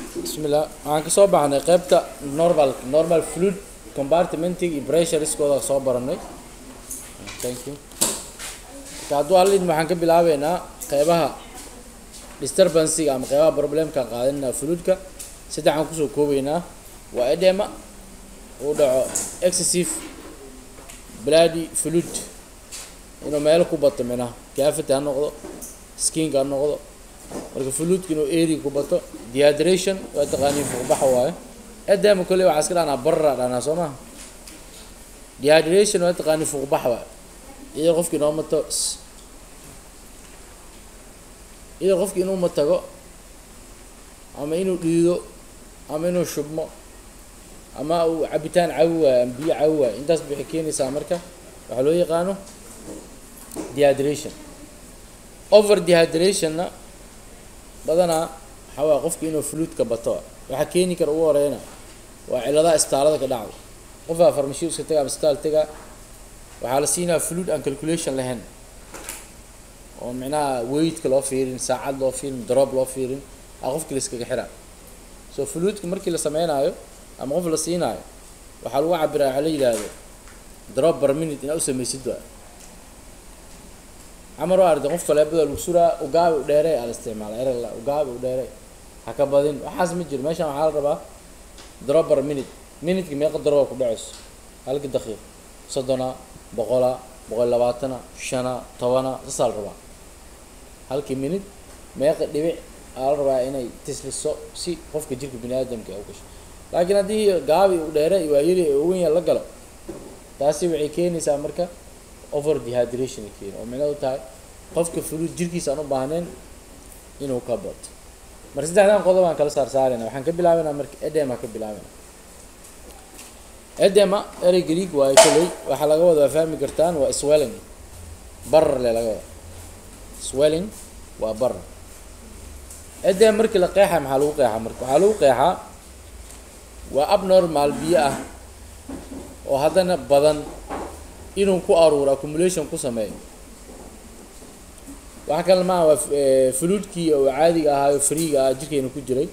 bismillah waxaan kasoo baxnay qeybta normal normal fluid compartmenting iyo pressuriskooda soo baranay thank you marka hadduu alid waxaan ka bilaabeynaa qeybaha disturbancega ama qeybaha problemka qaadanina fluidka saddexaan kusoo koobeynaa waa edema uu dhaco excessive bloody fluid inuu meelo ku bato minaha cavity ha noqdo skinka ha noqdo marka fluidka inuu area ku bato dehydration waa taqaaniin fuuqbaxa waaye edema kolley waxaa iska dhahnaa barra dhahnaa soo maha dehydration waa taqaaniin fuuqbax waaye iyadoo qofki inoo mato iyadoo qofki inuu matago ama inuu dhiido ama inuu shubmo ama uu cabitaan cawi waayo ama biyo cawi waayo intaas waxay keenaysaa marka waxaa loo yaqaano dehydration over dehydratonna badanaa waxaa waaya qofki inuu fluidka bato waxaa keeni kara ugu horeyna waa ciladaha istaalada ka dhacdo qofaa farmashiyo iska taga ama istaal taga waxaa la siinaa fluid aan calculation lahayn oo micnaha weightka loo fiirin saacad loo fiirin drop loo fiirin a qofki la iskaga xiraa so fluidka markii la sameynaayo ama qof la siinaayo waxaa lagu cabiraa waxaa la yidhaahdo drop per minute inaa u samaysid waa camar waa arday qof faleebada lagu suraa ugaabi u dheerey aa la isticmaala erala ugaabi u dheerey ha ka badin waxaas ma jiro meeshan waxaa la rabaa drop per minute minutka meeqa darooba ku dhacayso halka daqiiq soddona boqola boqol labaatana shana tobana saasaa la rabaa halkii minute meeqa dhibic aa la rabaa inay tisliso si qofka jirka bini aadamka u gasho laakiin haddii gaabi u dheere waa yari uwenya la galo taasi waxay keenaysaa marka over dehydration ay keeni oo micnadu tahay qofka fluid jirkiisa aan u baahnayn inuu ka bato marka saddexdan qodob aan kala saar saarayna waxaan ka bilaabeynaa marka edema ka bilaabeyna edema erey greek waayo kolley waxaa laga wada waa fahmi kartaan waa swelling barar le laga wada swelling waa barar edema markii la qeexa maxaa lagu qeexaa marka waxaa lagu qeexaa waa abnormal biyo ah oo haddana badan inuu ku aruuro accumulation ku sameeyo waxa kale maaha waa fluidkii oo caadiga ahaayo freega ah jirkeena ku jiray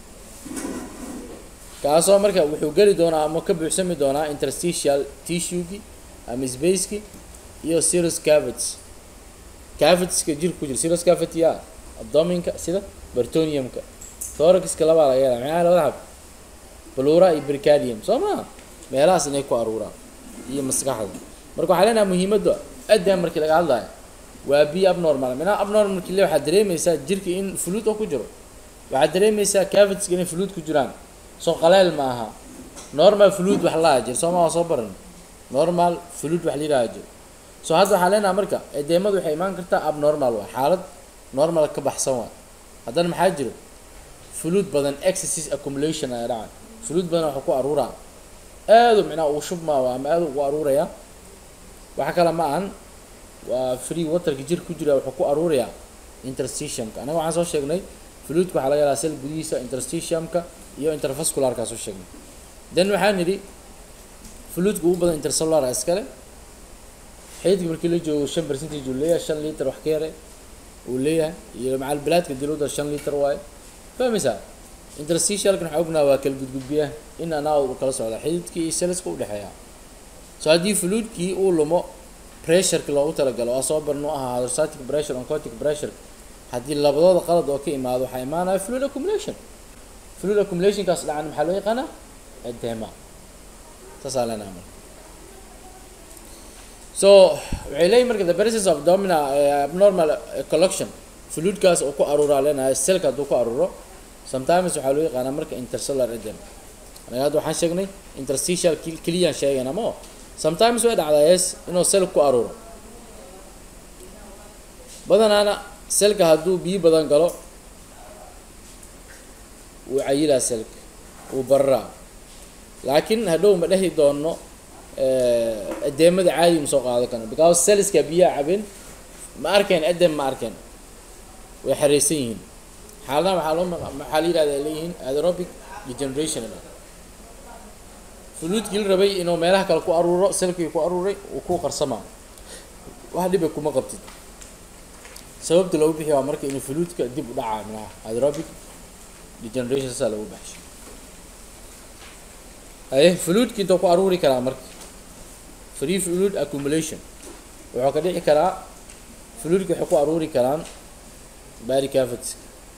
kaasoo marka wuxuu geli doonaa ama ka buuxsami doonaa interstitial tissuegi ama spaceki iyo serous cavities cavitieska jirka ku jira serous cavity a abdominka sida bertoniumka thoraxka labaa laga hela maxaa labada xab blura iyo bricadium soo maha meelahaas inay ku aruuraan iyo maskaxda marka waxaa leenaha muhiimadda adam markii laga hadlayo waa biyo abnormal minaa abnormal markii le waxaad dareemaysaa jirka in fluid oo ku jiro waxaad dareemaysaa cavitieska inay fluid ku jiraan soo qaleel ma aha normal fluid wax laha jir sooma waa soo baran normal fluid wax lilaha jir so hadda waxaa leenaha marka edeemadu waxay imaan kartaa abnormal waa xaalad normal ka baxsan waa haddana maxaa jiro fluid badan excesses accumulation ayaa dhaca fluid badan waxa ku aruuraa aadu micnaha uu shubmaa ama aada ugu aruuraya waxa kale ma ahan waa free waterka jirka ku jira wuxuu ku aruurayaa interstitiumka anaga waxaan soo sheegnay fluidka waxaa laga helaa sel gudihiisa interstitiumka iyo intervascularkaa soo sheegnay then waxaan nidhi fluidka ugu badan intercellular iskale xeydka markii la joogo shan percentage uu leeyahay shan liter wax ka yare uu leeyahay iyo macalbilaadka diluda shan liter waaye fahmaysaa interstitialkan waxaa ognaha waa kala gudgudbiya in anaa u kala socda xididkii iyo seliska udhexeeya so haddii fluidkii uu lumo pressureki loogu talagalo waa soo barno ahaa hydrostatic pressure oncotic pressure haddii labadooda qalad oo ka imaado waxaa imaanaya fluid accumulation fluid accumulationkaas dhacan maxaa loo yaqaanaa edema saasaa leenaha marka so waxay leeyihin marka the presence of domina abnormal collection fluidkaas oo ku aruuraa leenahay selka hadduu ku aruuro sometimes waxaa loo yaqaanaa marka intercellular edema anaga hadda waxaan sheegnay interstitial keliyaan sheegayna mo sometimes way dhacdaa yes inuu sel ku aruuro badanaana selka hadduu biyo badan galo wuu cayilaa selka wuu bararaa laakiin hadhow ma dhehi doono edeemada caadi ma soo qaado karno because selska biyaha cabin ma arkeen edem ma arkeen way xareysan yihiin xaaladaha waxaa loo maxaa la yihahda ay leeyihiin aerobic degeneration fluidkii la rabay inuu meelaha kale ku aruuro selkii ku aruuray uu ku qarsamaa wax dhiba kuma qabtid sababta loogu bixi waa marka inuu fluidka dib u dhacaa minaha aerobic degeneration saa lagu baxshay haye fluidka intuu ku aruuri karaa marka free fluid accumulation wuxuu ka dhici karaa fluidka waxay ku aruuri karaan body cavities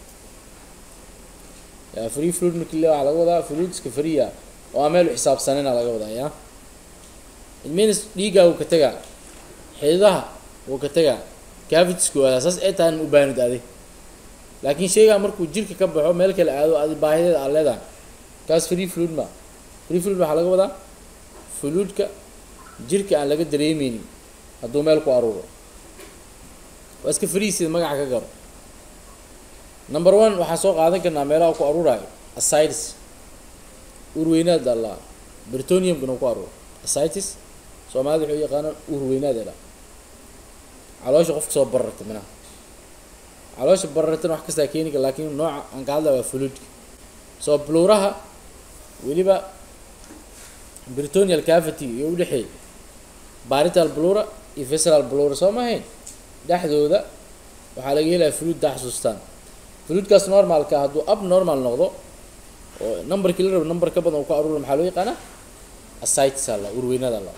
ya free fluid markii le waxaa laga wadaa fluidska freea oo aan meel u xisaabsanina laga wadaa ya it means dhiiggaa wuu ka tegaa xididaha wuu ka tegaa cavitiesku waadaa saas ay tahay u baanid adig laakiin sheygaa markuu jirka ka baxo meel kale aado adi baahideeda aad leedahay kaas free fluid ma free fluid waxaa laga wadaa fluidka jirka aan laga dareemeynin hadduu meel ku aruuro waa iska free sida magaca ka garo number one waxaan soo qaadan karnaa meelaha ku aruurayo asitis urweynaad allaa britoniumkana ku aruuro asitis soomaalida wuxuu yaqaanaan urweynaad ela caloosha qofka soo bararta minaha caloosha barartana wax kastaa keeni kara laakiin nooca aan ka hadlaya waa fluidka soo bluuraha weliba britonial cavity iyo udhexeey barital blura iyo visceral blura soo ma ahayn dhexdooda waxaa laga helaya fluid daa xasuustaan fluidkaas normalka hadduu up normal noqdo oo numberkii la rabo number ka badan uu ku aruura maxaa loo yaqaanaa asitis alla urweynada alla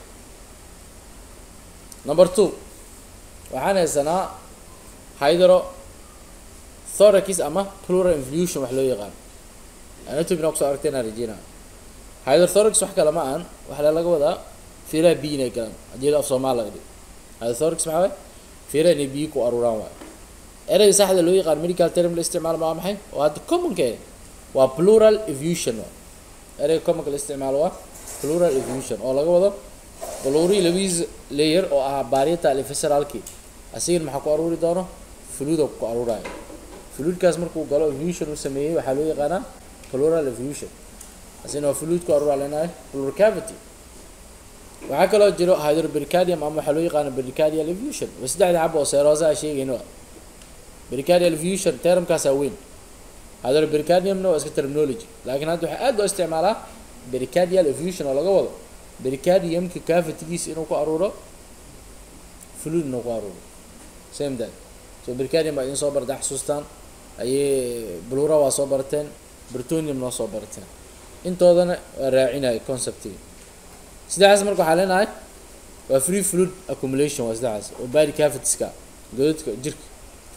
number two waxaan haysanaa hydro thoracis ama plural infusion wax loo yaqaano anatomina kusoo aragtay inaan rajeyna hydrothorax wax kale ma aan waxaa laga wadaa fiiraha biyo inay galaan haddii af soomaal laga dhigo hydrothorax maxaa waay fiiraha inay biyo ku aruuraan waay ereyga saxda loo yaqaan medical term la isticmaalo maa maxay oo hadda commonka waa plural efusion ereyga commonka la isticmaalo waa plural efusion oo laga wado bluri labadiis layer oo ahaa barital iyo visceralki asigana maxaa ku aruuri doono fluido ku aruurayo fluidkaas markuu galo efusion uu sameeyey waxaa loo yaqaanaa plural efusion asina waa fluid ku aruura leenahay plural cavity waxaa kaloo jiro hydropericadium ama waxaa loo yaqaana pericardial efusion waa saddexda xaba oo seerosa a sheegayno pericardial efusion termkaasaa weyn hydropericadiumna waa iska terminology laakiin hadda waxaa aad loo isticmaalaa pericardial efusion oo laga wado pericardiumka cavitigiisa inuu ku aruuro fluid inuu ku aruuro same that so pericardium baa idin soo barata xasuustaan ayay blura waa soo barateen britonium noo soo barateen intoodana waa raacinaya conceptiga saddexdaas marka waxaa leenahay waa free fluid accumulation waa saddexdaas oo body cavitieska godadka jirka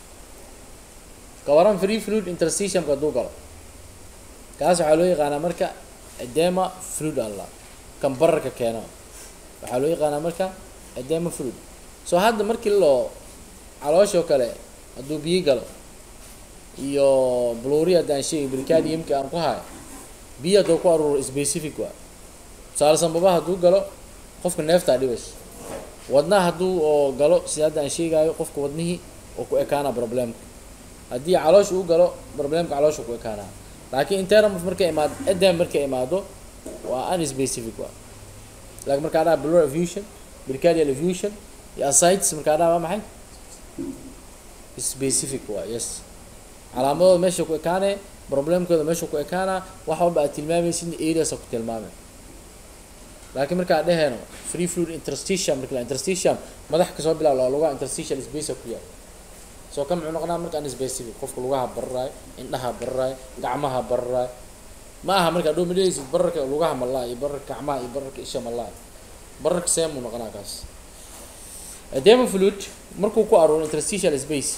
ka waran free fluid interstitiumka hadduu galo kaas waxaa loo yaqaanaa marka edema fluid alla kan bararka keeno waxaa loo yaqaanaa marka edema fluid so hadda markii loo calooshoo kale hadduu biyo galo iyo bluri haddaan sheegay bricadiumki aan ku hayo biyo hadduu ku aruuro specific waa tusaale sanbaba hadduu galo qofka neeftaa dhibayso wadnaha hadduu oo galo sida hadda aan sheegaayo qofka wadnihii oo ku ekaanaa problemka haddii caloosha uu galo problemka caloosha ku ekaanaa laakiin intermf markay imaado edem markay imaado waa unspecific waa laakiin markaa dhaha blur efusion bricardial efusion iyo asitis markaa dhaha waa maxay specific waa yes calaamadooda meesha ku ekaanee problemkooda meesha ku ekaanaa wax walba aad tilmaamaysid areas ku tilmaamay laakiin markaa dheheeno free fluid interstitium marka la interstitium madax kasoo bilaab laa lugaha interstitial space ku yaal soo ka muxuu noqonaa marka unspecific qofka lugaha bararaay indhaha bararaay gacmaha bararaay ma aha marka adhow madhehaysid bararka lugaha malaa iyo bararka gacmaha iyo bararka isha malaa bararka seemuu noqonaa kaas edema fluid markuu ku aruuro interstitial space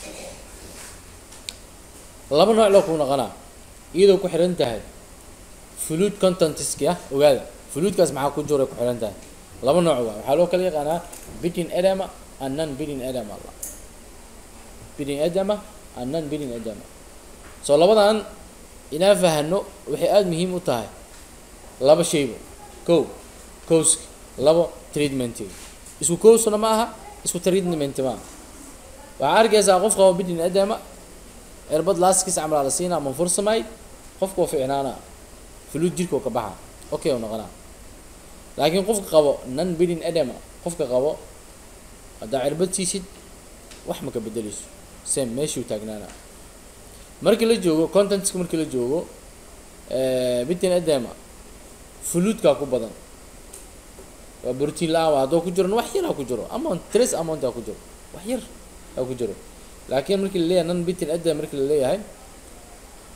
laba nooc loo kuu noqonaa iyadoo ku xiran tahay fluid contentiski ah ogaada fluidkaas maxaa ku jira ku xiran tahay laba nooc waa waxaa loo kala yaqaanaa bidin edema and non bidin edema alla bidin edema and non bidin edema soo labadan inaan fahano waxay aada muhiim u tahay laba shayba kow cowska labo treatmentiga isku cowsna ma aha isku treatment ma aha waxaa arkaysaa qof qaba bidin edema erbad laaskiis camlaa la siinaa manfursamay qofka waa ficnaana fluid jirka oo ka baxa okay u noqonaa laakiin qofka qabo non bidin edema qofka qabo haddaa cirbad siisid wax ma ka bedeleyso same meeshuu taagnaana markii la joogo contentska markii la joogo bidin edema fluidkaa ku badan waa brotiin la-aan waa haddoo ku jiron wax yar ha ku jiro amount trace amount ha ku jiro wax yar ha ku jiro laakiin markii laleeyahay non bitin edema markii laleeyahay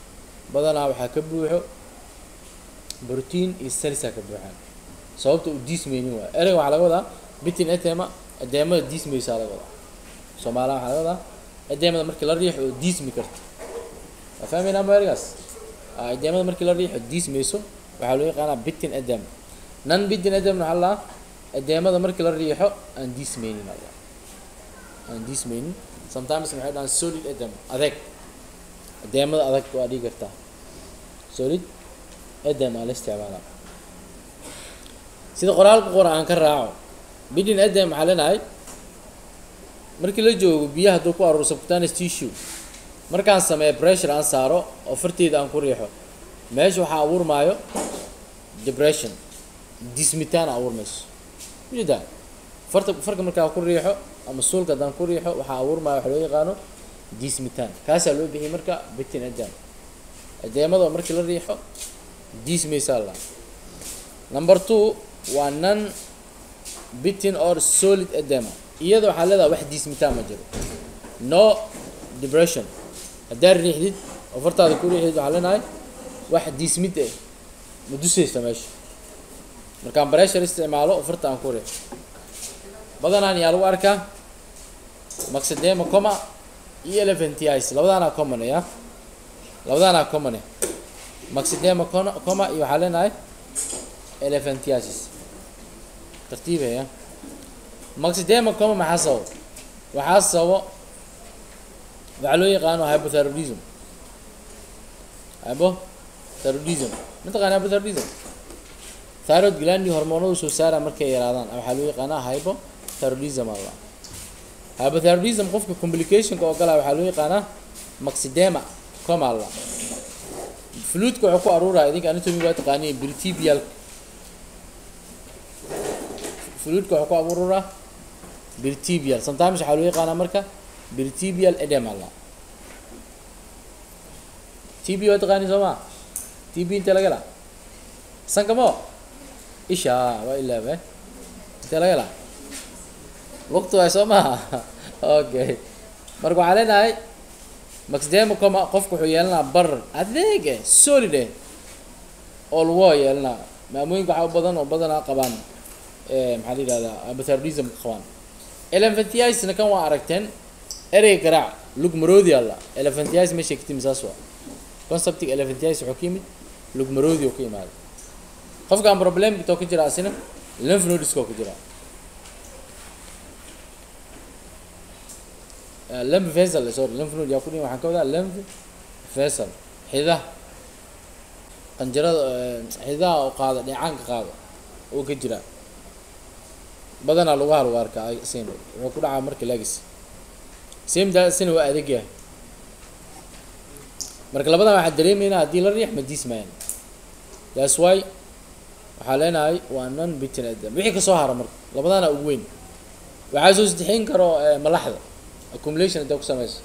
badanaa waxaa ka buuxo brotiin iyo salsa ka buuxaan sababta uu diismaynin waayo ereyga waxaa laga wadaa bitin etema edeemada diismaysaa laga wadaa soomaaliya waxaa laga wadaa edeemada markii la riixo oo diismi karto waa fahmaynaa ma ereygaas edeemada markii la riixo diismayso waxaa loo yaqaanaa bitin edem nan bitin edemna waxaa laa edeemada markii la riixo aan diismaynin alla aan diismaynin sometimes waxay dhahaan solid edem adeeg edeemada adag waa dhigi kartaa solid edem aa la isticmaalaa sida qoraalka qora aan ka raaco bidin edem maxaa leenahay markii la joogo biyaha hadduu ku aruuro subcutaneous tissue markaan sameeyo pressure aan saaro oo farteeda aan ku riixo meesha waxaa abuurmaayo depression dismitaan abuurmayso ujeedaa farta farka markaa ku riixo ama suulka haddaan ku riixo waxaa abuurmaayo waxa loo yaqaano dismitaan kaasaa loo bixiyay marka bitin edem edeemada oo markii la riixo dismaysaa la number two waa non bitin or solid edema iyada waxaa leedahay wax diismitaan ma jiro no depression haddaad riixdid oo fartaada ku riixdid waxaa leenahay wax diismid eh ma dusaysa meesha markaan pressure isticmaalo oo farta aan ku riixo badanaan yaa lagu arkaa maxedema coma iyo elephantiasis labadaanaa common ya labadaanaa common eh maxedema coma iyo waxaa leenahay elephantiasis tartiibaya maxedema coma maxaa sababo waxaa sababo waxaa loo yaqaano hypothyroidism hypothyroidism mataqana hypothyroidism thyroid glandi hormoonadu soo saara markay yaraadaan waxaa loo yaqaanaa hypothyroidism alla hypothyroidism qofka complicationka oo galaa waxaa loo yaqaanaa maxedema coma alla fluidka wuxuu ku aruuraya idinka anatomy waa taqaaniin britibial fluidka wuxuu ku aruuraa britibial sometimes waxaa loo yaqaanaa marka britibial edema alla tb waa taqaaniin soo maa tb intee laga helaa sankamo isha waa ilaabe intee laga helaa waqti waay soo maha okay marka waxaa leenahay maxdema coma qofku wuxuu yeelanaa barar adeeg eh solid eh oo lagu yeelanaa maamooyinka waxaa u badan oo badanaa qabaan maxaa la yihahdaa hypothyroidism qabaan elephantiasna kan waa aragteen erey garaac lug maroodi alla elephantias meeshay ka timi saas waa conceptiga elephantias wuxuu ka yimid lug maroodi oo ka yimaada qofkaan problem kitoo ka jira asina lymph nodeska oo ka jira lymph vessel sorry lymph node yaa ku dhihin waxaan ka wadaa lymph vessel xidaha qanjarada xidaha oo qaada dheecaanka qaada oo ka jira badanaa lugaha lagu arkaa sin wuxuu ku dhacaa marka lagis same daasina waa adeeg yahay marka labadan waxaa dareemeynaa haddii la riix ma diismayaan that's why waxaa leenahay waa non bitin adam wixii kasoo hara marka labadaana ugu weyn waxaa soo sadexeyn karo malaxda accumulation haddaa ku sameyso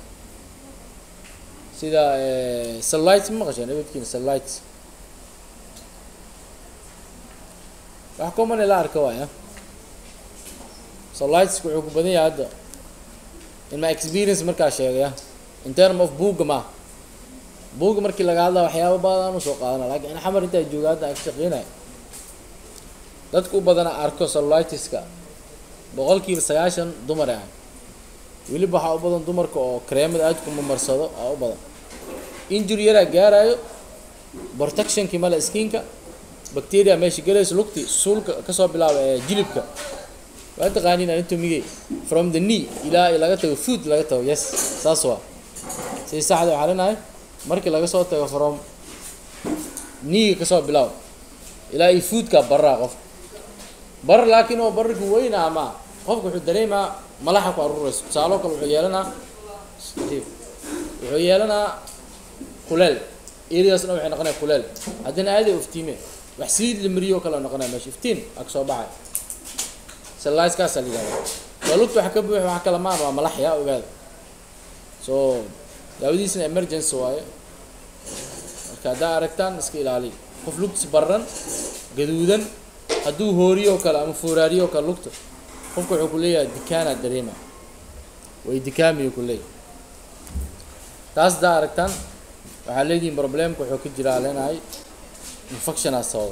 sida cellulites ma maqasheen abadkiina cellulites wax common la arka waaya cellulites wuxuu ku badan yahay hadda in my experience markaa sheegaya in term of buugga ma buugga markii laga hadla waxyaaba badan usoo qaadana laakiin in xamar intaa jooga hadda aan ka shaqeynaya dadku u badana arko cellulitiska boqolkiiba sagaashan dumar ah weliba waxaa u badan dumarka oo kareemada aad ku mamarsado aa u badan injury yaraa gaarayo protectionkii male skinka bacteria meesha galayso lugti suulka kasoo bilaaba ee jilibka waa taqaaniin anatomigay from the knee ilaa laga tago food laga tago yes saas waa si saxda waxaa leenahay markii laga soo tago from kneega kasoo bilaab ilaa iyo foodka baraa qofka barar laakiin oo bararka weyna ama qofka wuxuu dareemaa malaxa ku aruurayso tusaaloo kale wuxuu yeelanaa wuxuu yeelanaa kuleel eriasna waxay noqonaya kuleel haddana aaday iftiime wax saliid la mariyo kale noqonaya meesha iftiin aa kasoo baxay salliskaasaa la yihahda waa lugta waxa ka buux waxa kala maan waa malax yaa ogaada so daawadiisna emergency waaye marka haddaa aragtaan iska ilaaliya qof lugtis barran gaduudan hadduu hooriyo o kale ama fooraariyo o kale lugta qofka wuxuu ku leeyahay dikaana dareema way dikaamiyo ku leeyahay taas haddaa aragtaan waxaa leedihiin problemka wuxuu ka jiraa leenahay infectionaa sababa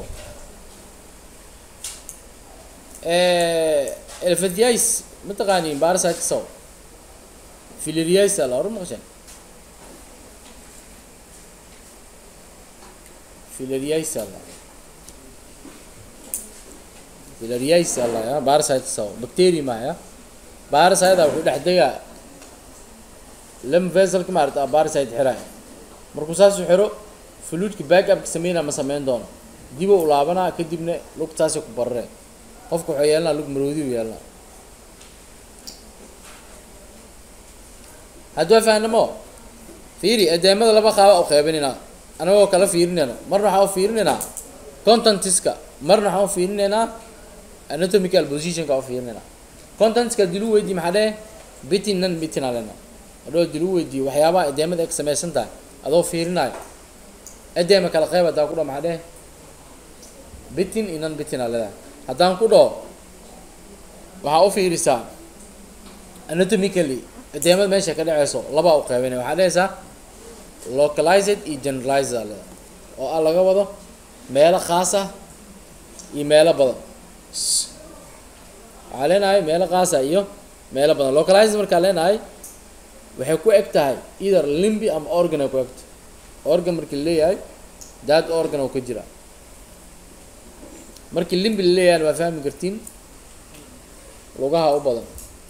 elephantiasis mataqaaniin parasite sabab filariasis la hor maqashan filariasis la filariasis la ya parasite sabab bacteria ma ya parasite wuxuu dhex degaa lam veselka maarata parasite xiraay markuu saas u xiro fluidka backupka sameynaa ma sameyn doono diba u laabanaa kadibna lugtaasi ku bararee qofka wuxuu yeelanaa lug maroodi u yeelanaa hadduu fahnamo fiiri edeemada laba qaaba u qeybinaynaa anagoo kala fiirinayno marna waxaa u fiirinaynaa contentiska marna waxaan u fiirinaynaa anatomical positionka u fiirinaynaa contentiska dilu weydii maxaa dheh bitin nan bitin alena adoo dilu weydiiyo waxyaabaha edeemada ay ka samaysan tahay adoo fiirinayo edeema kala qeyb haddaan ku dhaho maxaa dheh bitin iyo nan bitin aa leedahay haddaan ku dhaho waxaa u fiirisaa anatomically edeemada meesha ka dhaceyso labaa u qeybinaya waxaa dhehaysaa localized iyo generalized aa leedahay oo ah laga wado meelo khaas ah iyo meelo badan waxaa leenahay meelo khaasa iyo meelo badan localized markaa leenahay waxay ku eg tahay either limbi ama organ ay ku egtahay organ markii laleeyahay daad organ oo ka jira markii limbi laleeyahay waa fahmi kartiin lugaha u badan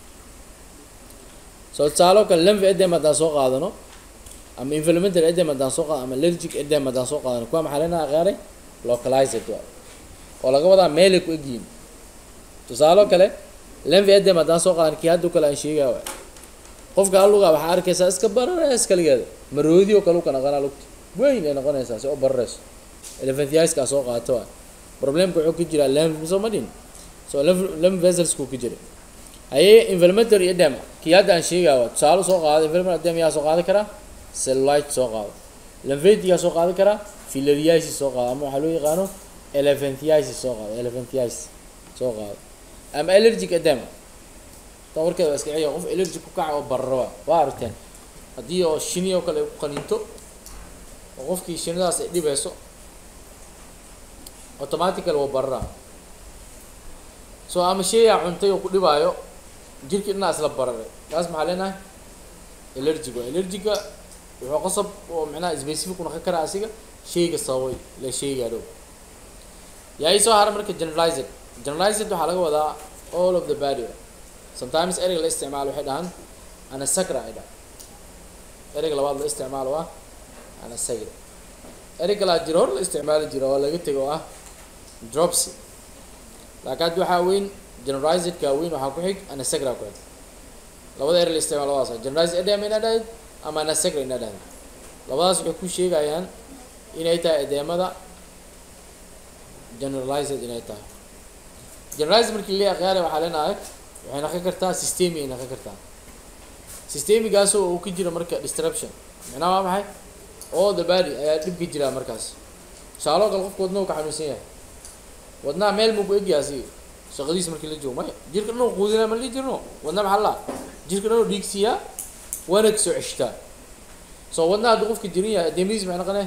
soo tusaalo kale limbi edem haddaan soo qaadano ama inflamentary edem haddaan soo qaadano ama allergic edem haddaan soo qaadano kuwa maxaa leenaha qaaray localized waa oo laga wadaa meelay ku egyihiin tusaalo kale limbi edem haddaan soo qaadano kii hadda kale aan sheegaya waay qofka aluga waxaa arkaysaa iska bararees kaligeeda maroodi oo kale u ka naqanaa lugta weyn ay noqonaysaa si u barareyso elephantiaska soo qaato waay problemka wuxuu ka jiraa lymph soo ma dhin so lymph veselsku ka jira haye inflammatory edema kii hadda aan sheegaya waa tusaale soo qaado inflammatory edema yaa soo qaadi karaa cellulite soo qaado lymphatic yaa soo qaadi karaa filariasis soo qaado ama waxaa loo yaqaano elephantiasis soo qaado elephantiasis soo qaado ama allergic edema ta warkeeda waa iska ciya qof allergic ku kaca oo bararo waa waa aragteen haddii oo shini oo kale ay ku qaniinto oo qofkii shinidaas ay dhibeyso automatical waa bararaa so ama sheeyaa cuntay oo ku dhibaayo jirki dhinaa isla bararay kaas maxaa leenahay allergic waa allergiga wuxuu qasab oo micnaha specific unaqan karaa asiga sheyga sababay la sheegaa dhow yaa ii soo hara marka generalized generalized waxaa laga wadaa all of the body sometimes ereyga la isticmaalo waxay dhahaan anasacra ay dhahan ereyga labaad la isticmaalo ah anasagra erey kalaa jiro hor la isticmaali jira oo laga tego oo ah dropsy laakiin haddi waxaa weyn generalizedka weyn waxaa ku xig anasagra ku xig labada erey la isticmaalo labadaas generalized edema inaa dhahayd ama anasagra inaa dhahayd labadaas waxay ku sheegayaan inay tahay edeemada generalized inay tahay generalized markii la aqyaale waxaa leenahay waxay naqon kartaa systemi ay naqon kartaa systemigaasoo uu ka jiro marka disruption macnaha waa maxay all the body ayaa dhib ka jiraa markaas tusaaloo kale qofka wadnahu ka xanuunsan yahay wadnaha meel muu ku egyaha si shaqadiis markii la joogo maya jirka dhan quudinaa ma li jirno wadna maxaa laa jirka dhan dhiigsiyaa waana kasoo ceshtaa soo wadnaha hadduu qofka jirin yahay adeemadiis maxay naqone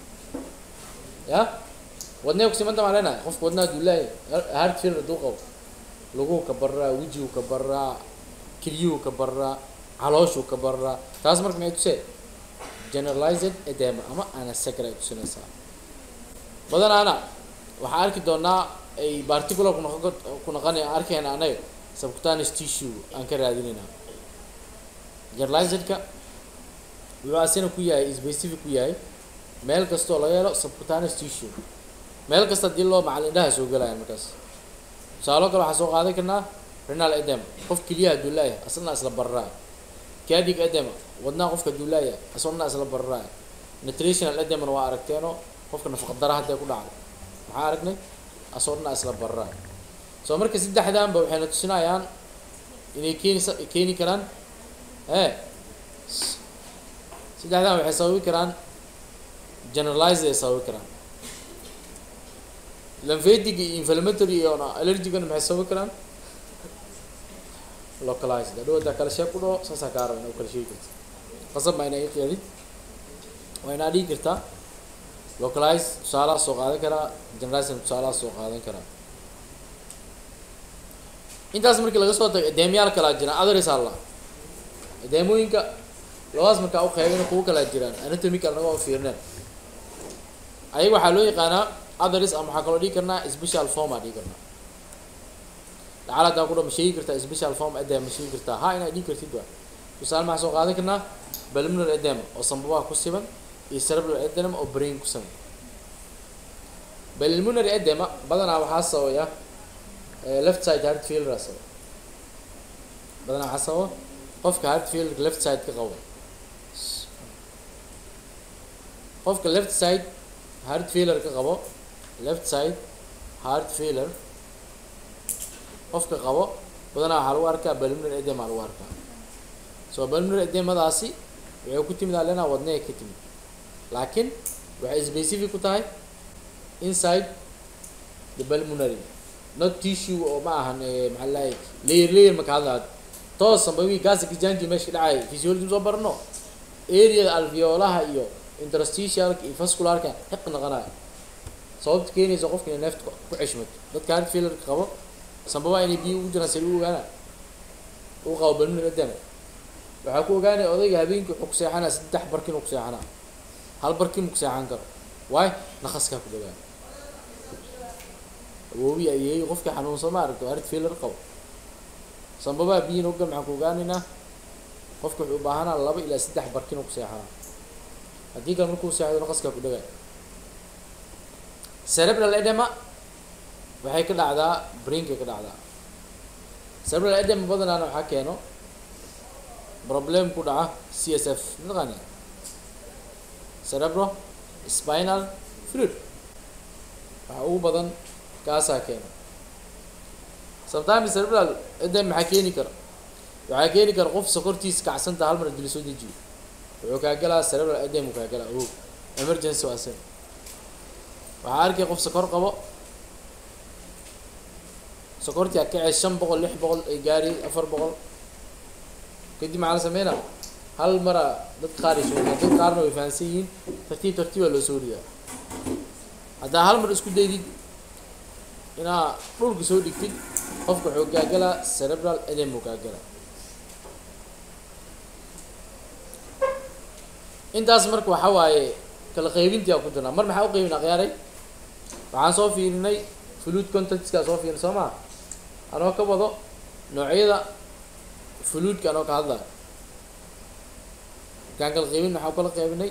ya wadnaha kusimanta maa leenahay qofka wadnaha hadduu laayahay heart failure hadduu qabo laguu ka baraa wejigu ka baraa kelyuhu ka baraa calooshuu ka baraa taas marka maxay tusee generalized edema ama anasacra ay tusinaysaa badanaana waxaa arki doonaa ay particular kunoqon ku noqonay arkayna anaga subcutaneous tissue aan ka raadinayna generalizedka wuxuu asina ku yahay specific ku yahay meel kastoo laga helo subcutaneous tissue meel kasta hadii loo macal indhaha soo gelaya markaas tusaaloo kale waxaa soo qaadan karnaa renal edema qof keliyaha hadduu laayahay asna isla bararaay cardiac edema wadnaha qofka hadduu laayahay asna isla bararaay nutritional edemana waa aragteeno qofka nafaqa dara hadday ku dhacdo maxaa aragnay asna isla bararaay soo marka saddexdanba waxayna tusinayaan inay keeni keeni karaan ee saddexdan waxay sababi karaan generalized ay sababi karaan lymphatic iyo inflammatory iyo allergicana maxay sababi karaan localized hadhow haddaa kala sheeg ku dhaho saasaa kaa raba ina kala sheegi karti qasab ma ina iqeedi waa inaa dhigi kartaa localize tusaalaha soo qaadan karaa generation tusaalaha soo qaadan karaa intaas markii laga soo tago edeemyaal kalaa jiraan others alla edeemooyinka labadaas markaa u qeybin kuwa kalaa jiraan anatomical naga oo fiirneen ayaga waxaa loo yaqaanaa others ama waxaa kaloo dhigi karnaa special form aa dhigi karnaa lacal hadaa ku dha ma sheegi kartaa special form edem ma sheegi kartaa ha inaad dhigi kartid waa tusaale maxaa soo qaadan karnaa balminar edem oo sambabaha ku siban iyo cerebral edem oo brain ku siban balmunary edema badanaa waxaa sababaya left side heart failure sabab badanaa waxaa sababa qofka heart failure left side ka qabo qofka left side heart failure ka qabo left side heart failure qofka qabo badanaa waxaa lagu arkaa balmunary edema lagu arkaa so balmunary edemadaasi waxay ku timid alena wadnay ka timid laakiin waxay specific ku tahay inside the pulmonary not tissue oo ma ahan maxaa lahay layer layer maka hadlaad toos sambabi gaasika janki meesha dhacay physiology soo barno areada alveolaha iyo interstitialka iyo vascularka xiq naqanaya sababta keenaysa qofka inay neefta ku ceshmato dadka heart failureka qabo sambabaha inay biyo ugu jiraan sali u ogaana uu qabo pulmonary edema waxaa ku ogaanaya odayga habeenkii wuxuu ku seexanaa saddex barkin uu ku seexanaa hal barkin mu ku seexan karo waay naqaskaa ku dhagaa awoobi ayeey qofkii xanuunsan ma aragto heart failure qabo sambabaha biyina ugal maxaan ku ogaanaynaa qofka wuxuu u baahanaa laba ilaa saddex barkin uu ku seexanaa haddii kale markuu seexdo naqaskaa ku dhagaa cerebral edema waxay ka dhacdaa brainkay ka dhacdaa cerebral edema badanaana waxaa keeno problem ku dhaca c s f mataqaani cerebro spinal fluid waxa ugu badan kaasaa keena sometimes cerebral edem maxaa keeni kara waxaa keeni kara qof sokortiisa kacsanta hal mar dili soo dejiyo wuxuu kaa galaa cerebral edem uu kaa galaa o emergency waa sen waxaa arkay qof sokor qabo sokortii akacee shan boqol lix boqol ay gaari afar boqol kadib maxaa la sameynaa hal mara dad qaar ay soo dad qaarna way fahansan yihiin tartiib tartiibaa loo soo ridaa haddaa hal mar isku daydid inaa dhulka soo dhigtid qofka wuxuu gaagalaa cerebral edem uu gaagalaa intaas marka waxa waaye kala qaybintii aa ku jirnaa mar maxaa u qaybin akhyaaray waxaan soo fiirinay fluid contactskaa soo fiirin soo maa anoo ka wado noocyada fluidka anoo ka hadlayo markaan kala qaybin maxaa kala qaybinay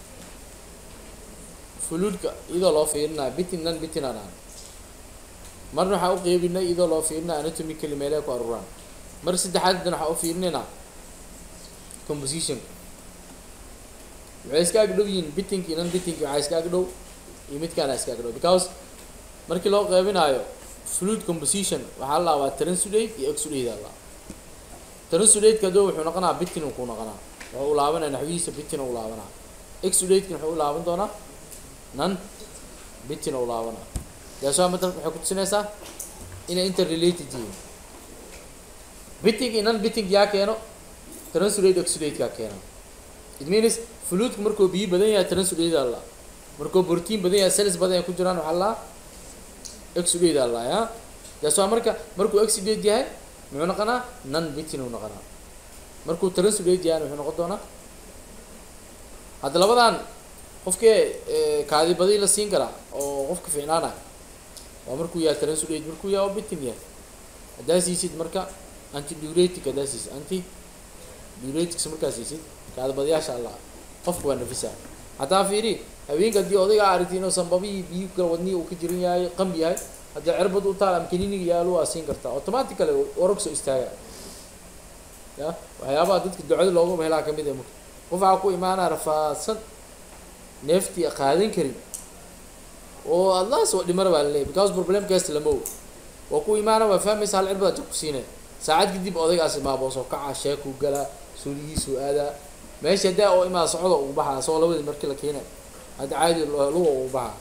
fluidka iyadoo loo fiirinaya bitin nan bitin aan ahan marna waxaa u qeybinay iyadoo loo fiirinaya anatomically meelaha ku aruuraan mar saddexaad haddana waxaa u fiirinaynaa composition waxay iska ag dhow yihiin bitinki nan bitinki waxaa iska ag dhow iyo midkaana iska ag dhow because markii loo qeybinaayo fluid composition waxaa la laabaa transudate iyo exudate aa la transudate kadoo wuxuu noqonaa bitin uu ku noqonaa wuxuu u laabanaya naxwihiisa bitin u laabanaa exudate-kan wuxuu u laaban doonaa nan bitin u laabanaa daaswaa matalka waxay kutusinaysaa inay interrelated yihiin biting iyo nan biting yaa keeno transudate exudate kaa keeno it means fluidku markuu biyo badan yahay transudate aa la markuu protein badan yahay cells badan ay ku jiraan waxaa la exudate aa la ya daaswaa marka markuu exudate yahay muxuu noqonaa nan bitin uu noqonaa markuu transudate yahay wuxuu noqon doonaa hadda labadan qofkee kaadi badi la siin karaa oo qofka fiicnaanaya waa markuu yahay transudate markuu yahay oo bitin yahay haddaa siisid marka anti diuretic haddaa siisid anti diuretics markaa siisid kaadi badiyaasha allah qofka waa nafisa hataa fiiri haweenka haddii odayga aragti inuu sanbabihii biyo kala wadnihi uu ka jiran yahay qambi yahay haddii cirbad u taal ama kaniniga yaalo waa siin kartaa automatically warag soo istaaga ya waxyaabaha dadka ducada loogama helaa kamid ah marka qof waxaa ku imaanaa rafaadsan neeftii qaadan karin oo adlaas waa dhimara baa laleeyahy because problemkaas lama og waa ku imaana waa fahmaysa hal cirbada jab ku siinay saacad kadib odaygaas imaaboo soo kaca sheekuu galaa suuligiisuu aadaa meesha daa oo imaa socda ugu baxaa asagoo labadii markii la keenay hadda caadi luga ugu baxaa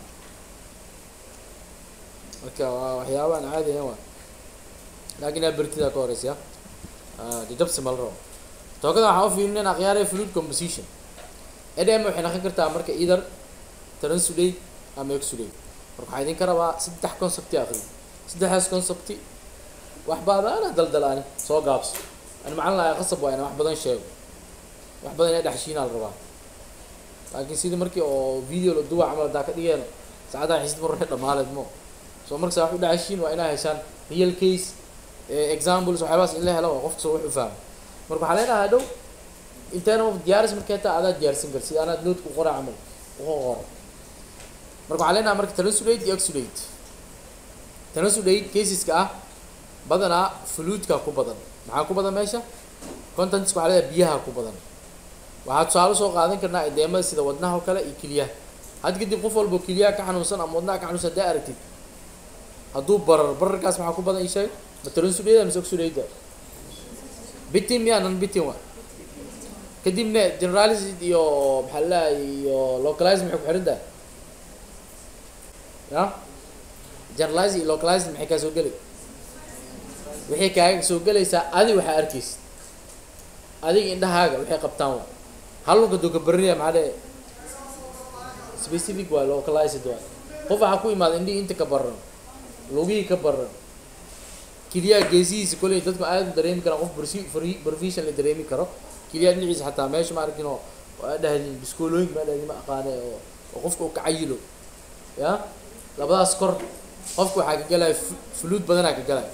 marka waa waxyaabahan caadi ahayn waa laakin aa bertidaa ka horeysa ya jajabsi ma la rabo tookada waxaa u fiirinayna akhyaaraya fluid composition edema waxay noqon kartaa marka either transulate ama exulate marka waxaa idinka rabaa saddex concepti akri saddexdaas concepti wax baadaana daldalaani soo gaabso ani macalin lahaa qasab waa inaan wax badan sheego wax badan inaa dhexshiinaa la rabaa laakiin sidii markii oo video la duwa camal hadaa ka dhigeeno saacadaha xisid marre dhamaaleed mo so markasa wax u dhexshiin waa inaa heshaan real case examples waxyaabahaas in la helo waa qofka soo wax u fahmo marka waxaa leenahay dhow inteena diyaaris markay taa adaa diyaarsan kar sida anaad noodku qora camal uga qoro marka waxaa leenahay marka transulate iyo exulate transulate caseska ah badanaa fluidka ku badan maxaa ku badan meesha contentska waxaa leedahay biyaha ku badan waxaa tusaale soo qaadan karnaa edeemada sida wadnaha oo kale iyo keliyaha had kadib qof walbo keliyaha ka xanuunsan ama wadnaha ka xanuunsan haddaa aragtid hadduu barar bararkaas maxaa ku badan ii sheeg ma transulate mise exulate bitin miyaa nan bitin waa kadibna generalized iyo maxaa laleeyahay iyo localized maxay ku xihan tahay ya generalized iyo localized maxay kaa soo geli waxay kaaga soo gelaysaa adi waxaa arkaysid adiga indhahaaga waxay qabtaan waa halunka duu ka barinaya maxaa dhee specific waa localized waa qof waxaa ku imaada indhihii inta ka baran lugihii ka baran keliyaha geesihiisa koley dadku aada u dareemi karaan qof barsi profession la dareemi karo keliyaha dhinaciisa xataa meesha ma arkin oo waa dhahdin biskoolooyinka ma dhahdin ma aqaane oo oo qofka uu ka cayilo ya labadaas kor qofka waxaa ka galaya fuluud badanaa ka galaya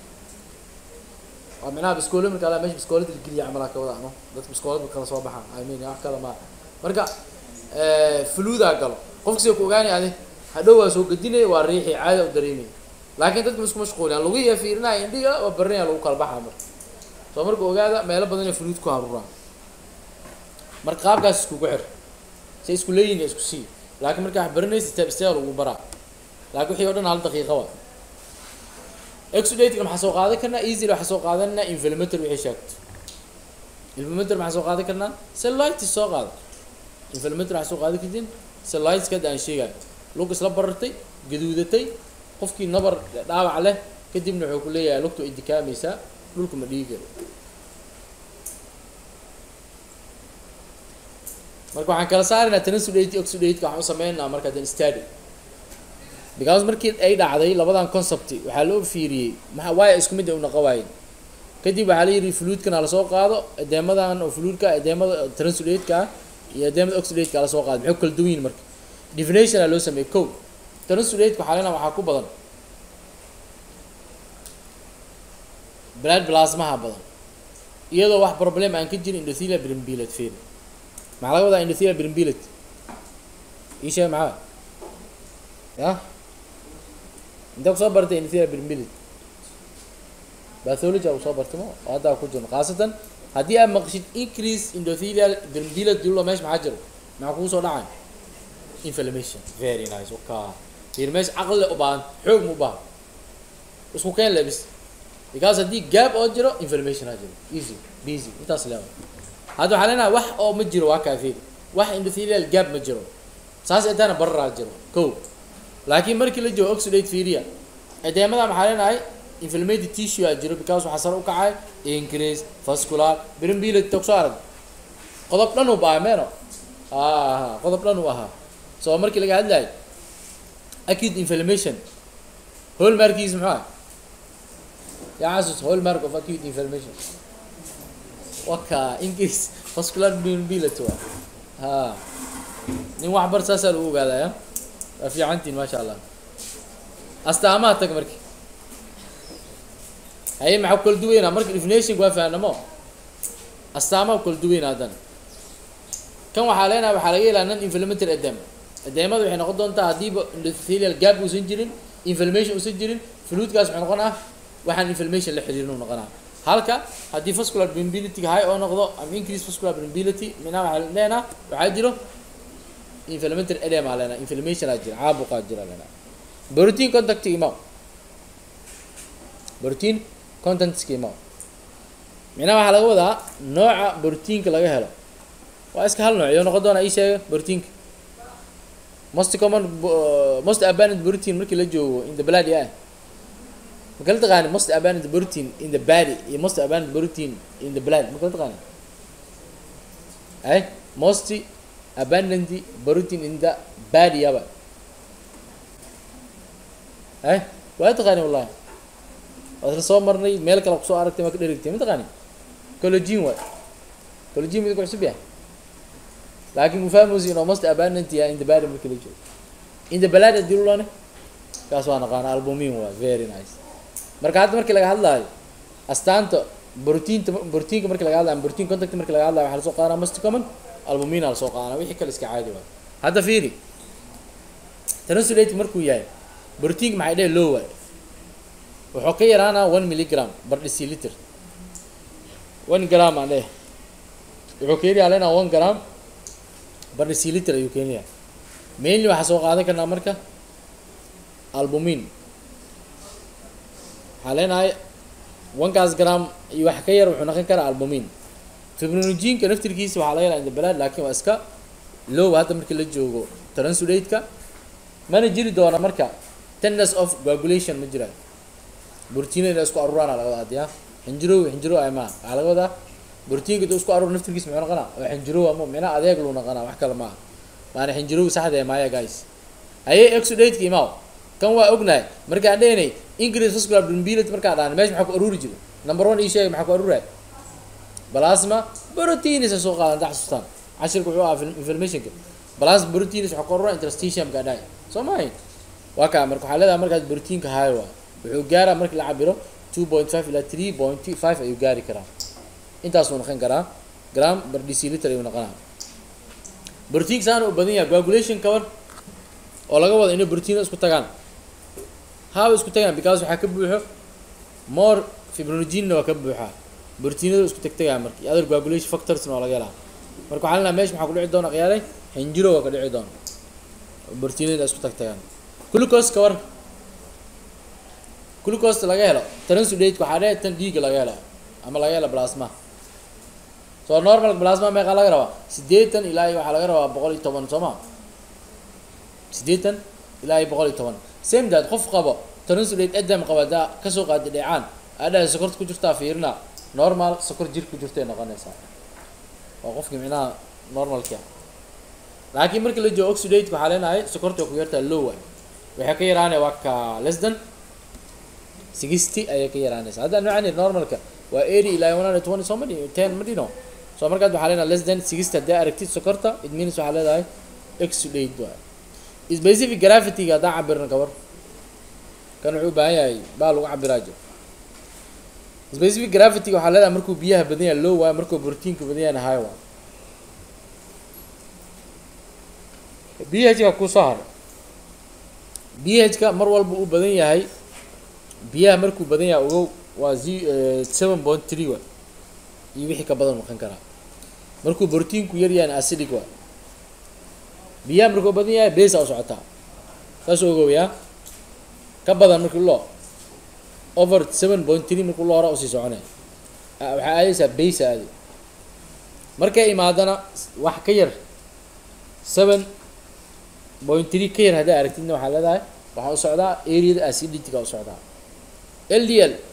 waa micnaha biskoolo marka ala mesha biskoolada lageliya camalaa ka wada ano dadka biskoolada kala soo baxaan i mean wax kale ma marka fuluudaa galo qofka sida ku ogaanay adi hadhow waa soo gedinaya waa riixi caada u dareemaya laakiin dadka isku mashquuliyan lugihiya fiirinaya indhiga waa barinaya lagu kala baxaa marka soo marka ogaada meelo badan ee fuluud ku haruuraan marka qaabkaas iskugu xir say isku leeyihin isku sii laakiin markaa wax barinaysa step step lagu baraa laakiin wixii o dhan hal daqiiqa waa exudatka maxaa soo qaadan karnaa easily waxaa soo qaadanaa inflametor wixii sheegto inflametor maxaa soo qaadan karnaa cellulitis soo qaada inflametor waxaa soo qaadan kartiin cellulitis hadda aan sheegayo lug isla barartay gaduudatay qofkii nabar dhaawac leh kadibna wuxuu ku leeyahay lugtu ay dikaamaysaa dhulka ma dhiigi karo marka waxaan kala saaraynaa transulate oxidate waxaan u sameynaa marka dan study because markii ay dhacday labadan concept waxaa loo fiiriyey maa waaya isku mid ay u naqo waayeen kadib waxaa la yidhi fluidkan hala soo qaado edeemadan oo fluidka edeemada transulate-ka ah iyo edeemada oxidate-ka hala soo qaado maxay kala duwan yihin marka definition aa loo sameeyey ko transulate-ka waxaa leenaha waxaa ku badan blood plasmaha badan iyadoo wax problem aan ka jirin endothelial brimbilad fail maxaa laga wadaa endothelial brimbilad ii sheeg maxaa ya intee kusoo bartay endothelial brimbilad bathology aa kusoo bartay mo oo haddaa ku jirno khaasatan haddii aad maqshid increase endothelial brimbilad dulo meesha maxaa jiro maxaa kugu soo dhacay inflammation very nice oka fiir meesha caqli u baahan xoog mu u baahan isku keen lebis because haddii gaab oo jiro information ha jiro easy busy intaas leewa hadda waxaa leenahay wax oo ma jiro waa kaafeed wax endothelial gaab ma jiro saas eetaana bararaa jiro ko laakiin markii la joogo oxidate firia edeemada maxaa leenahay inflammatory tissue aa jiro because waxaa sare u kacay increase vascular brimbilad togso arag qodob dhan uu baaha meeno ah qodob dhan uu ahaa so markii laga hadlayo acute inflammation hallmarkiis muxuu ah يعزز hallmark of acute inflammation waka increase vascular mobility waa ha nin wax bar saasaa lagu ogaadaya waa fiicantiin maasha allah astaamaha tag marki haye maxaa kala duweynaa marka definition waa fahanamo astaamaha kala duweynaa haddana kan waxaa leenahay waxaa laga helaa non inflammatory edema edeemada waxay noqon doontaa haddiiba endothelial gap uusan jirin inflammation uusan jirin fluidkaas wuxuu noqon ah waxaan inflammation la xiriirin u noqonaa halka haddii vascular brimbility high oo noqdo ama increase vascular brimbility minaa waxaa leenaa waxaa jiro inflammatory edema leenaa inflammation aa jira caabuqaa jira leenaa protein contact imaw protein contentska imaw minaa waxaa laga wadaa nooca proteinka laga helo waa iska hal nooc iyo noqon doona ii sheega proteinka most common most abundant protein markii la joogo in the blood yeah ma kala taqaani most abundant protein in the body iyo most abundant protein in the blood ma kala taqaani ay most abundant protein in the body aba eh waa taqaani wallahi waad la soo marnay meel kale kusoo aragtay ma ka dherigtay ma taqaani collagen waay collagen midku cusub yahay laakiin mufahmus in almost abundant yahay in the body marka la joogo in the blood hadii lulane kaas waa naqaana albumin waa very nice marka hadda markii laga hadlaayo astaanta brotiinta brotiinka markii laga hadlayo protein contact markii laga hadlayo waxaa lasoo qaadanaa most common albumin aa lasoo qaadanaa wixii kale iska caadi waay hadda fiiri translate markuu yahay brotiinka maxay dheh low waay wuxuu ka yaraanaa one milligram bar deciliter one gram aan dheh wuxuu keenayaa leenaa one gram bar deciliter ayuu keenayaa mainly waxaa soo qaadan karnaa marka albumin waxaa leenahay onekaas gram iyo wax ka yar wuxuu noqon karaa albumin fibrinojinka naftirkiisa waxaa laga helaa indabalaad laakiin waa iska low hadda markii la joogo transulate-ka mana jiri doona marka tenders of coagulation ma jiraan brotiina inay isku aruuraana laga wadaa adiya xinjirow xinjirow ay maa waxaa laga wadaa brotiinka intuu isku aruur naftirkiisa muxuu noqonaa oo xinjirow ama micnaha adeeg luu noqonaa wax kale maaha maana xinjirow saxda ee maaya guys ayay exudate-ka imaaw kan waa ognahay markaan dhehnay increase vascular permeability markaan dhahnay meesha maxaa ku aruuri jira number one ii sheegay maxaa ku aruuraya plasma proteins ay soo qaadan da xasuustaan cashirka wuxuu ahaa informationka plasma proteins waxaa ku aruura interstitium kaa dhahay soo maahayn waa kaa marka waxaa leedahay markaas proteinka high waa wuxuu gaaraa markii la cabiro two point five ilaa three point five ayuu gaari karaa intaasuu noqon karaa gram bar deciliter ayuu noqonaa proteinka saana u badan yahay coagulation kaban oo laga wado inay protein isku tagaan haaba isku tagaan because waxaa ka buuxo more fibrinogenna waa ka buuxaa proteinada isku tagtagaa marka iyo other coagulation factorsna waa laga helaa marka waxaa lenaha meesha maxaa ku dhici doona qiyaalay xinjiro waa ka dhici doona proteinada isku tagtagaan glucose ka war glucose laga helo transudate waxaa dheh tan dhiiga laga hela ama laga hela plasma so normal plasma meeqaa laga rabaa siddeetan ilaa iyo waxaa laga rabaa boqol iyo toban soo ma siddeetan ilaa iyo boqol iyo toban same dad qof qabo transudate adam qaba daa kasoo qaada dheecaan adhaha sokorta ku jirtaa fiirina normal sokor jir ku jirtay noqonaysaa waa qofkii micnaha normalka laakiin marka la joogo oxidate waxaa leenahay sokorta ku yartaa low way waxay ka yaraanaya waa ka less than sixty ayay ka yaraanaysa hadda noocan normalka waa eighty ilaa one hundred twenty soo ma dhihin ten ma dhino so markaad waxaa leenahay less than sixty haddii aragtid sokorta it means waxaa leedahay exudate waay specific gravity-ga haddaan cabirna gabar kan wuxuu u baahan yahay baa lagu cabiraa jir specific gravity waxaa leedahay markuu biyaha badan yahay low waayo markuu proteinka badan yahayna high waayo b h ka kusoo haro b h ka mar walba uu badan yahay biyaha markuu badan yahay ogow waa z seven point three waay iyo wixii ka badan noqon karaa markuu proteinku yar yahayna acidic waay biyaha markuu badan yahay besa u socotaa saas ogow yaa ka badan markii loo over seven point three markuu loo hora usii soconay waxaa aadaysaa basa aadi markay imaadana wax ka yar seven point three ka yar haddaa aragtidna waxaa leedahay waxaa u socdaa areada acidity-ga u socdaa l d l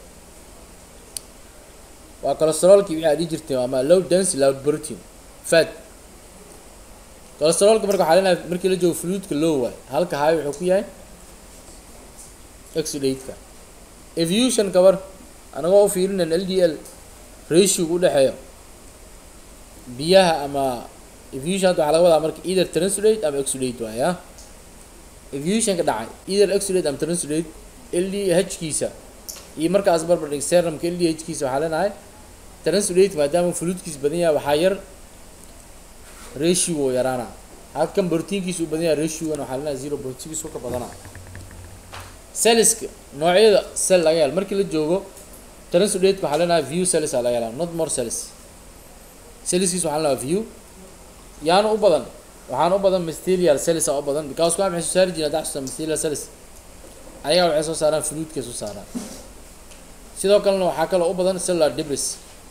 waa cholesterolki wixii aad ii jirtay ama low dense low protein fat cholesterolka marka waxaa leenahay markii la joogo fluidka low waay halka high wuxuu ku yahay exudate-ka evolution kabar anagoo u fiirinan l d l ratio u dhexeeyo biyaha ama evolution hadda waxaa laga wadaa marka either translate ama exudate waay ah evolutionka dhacay either exudate ama translate l d h kiisa iyo markaas barbar dhig serumka l d h kiisa waxaa leenahay translate maadaama fluidkiisa badan yahay waxaa yar ratio oo yaraana halkan proteinkiisa u badan yahay ratio-gana waxaa leenahay zero point six ka badana celliska noocyada cell laga helo markii la joogo translate waxaa leenahay view cells aa laga helaa not more cells celliskiisa waxaa leenahay view yaana u badan waxaana u badan mysterial cells aa u badan because kuwa maxay soo saari jireen haddaa xusuusta mysterial cells ayaga waxay soo saaraan fluidkay soo saaraan sidoo kalena waxaa kaloo u badan cellular debris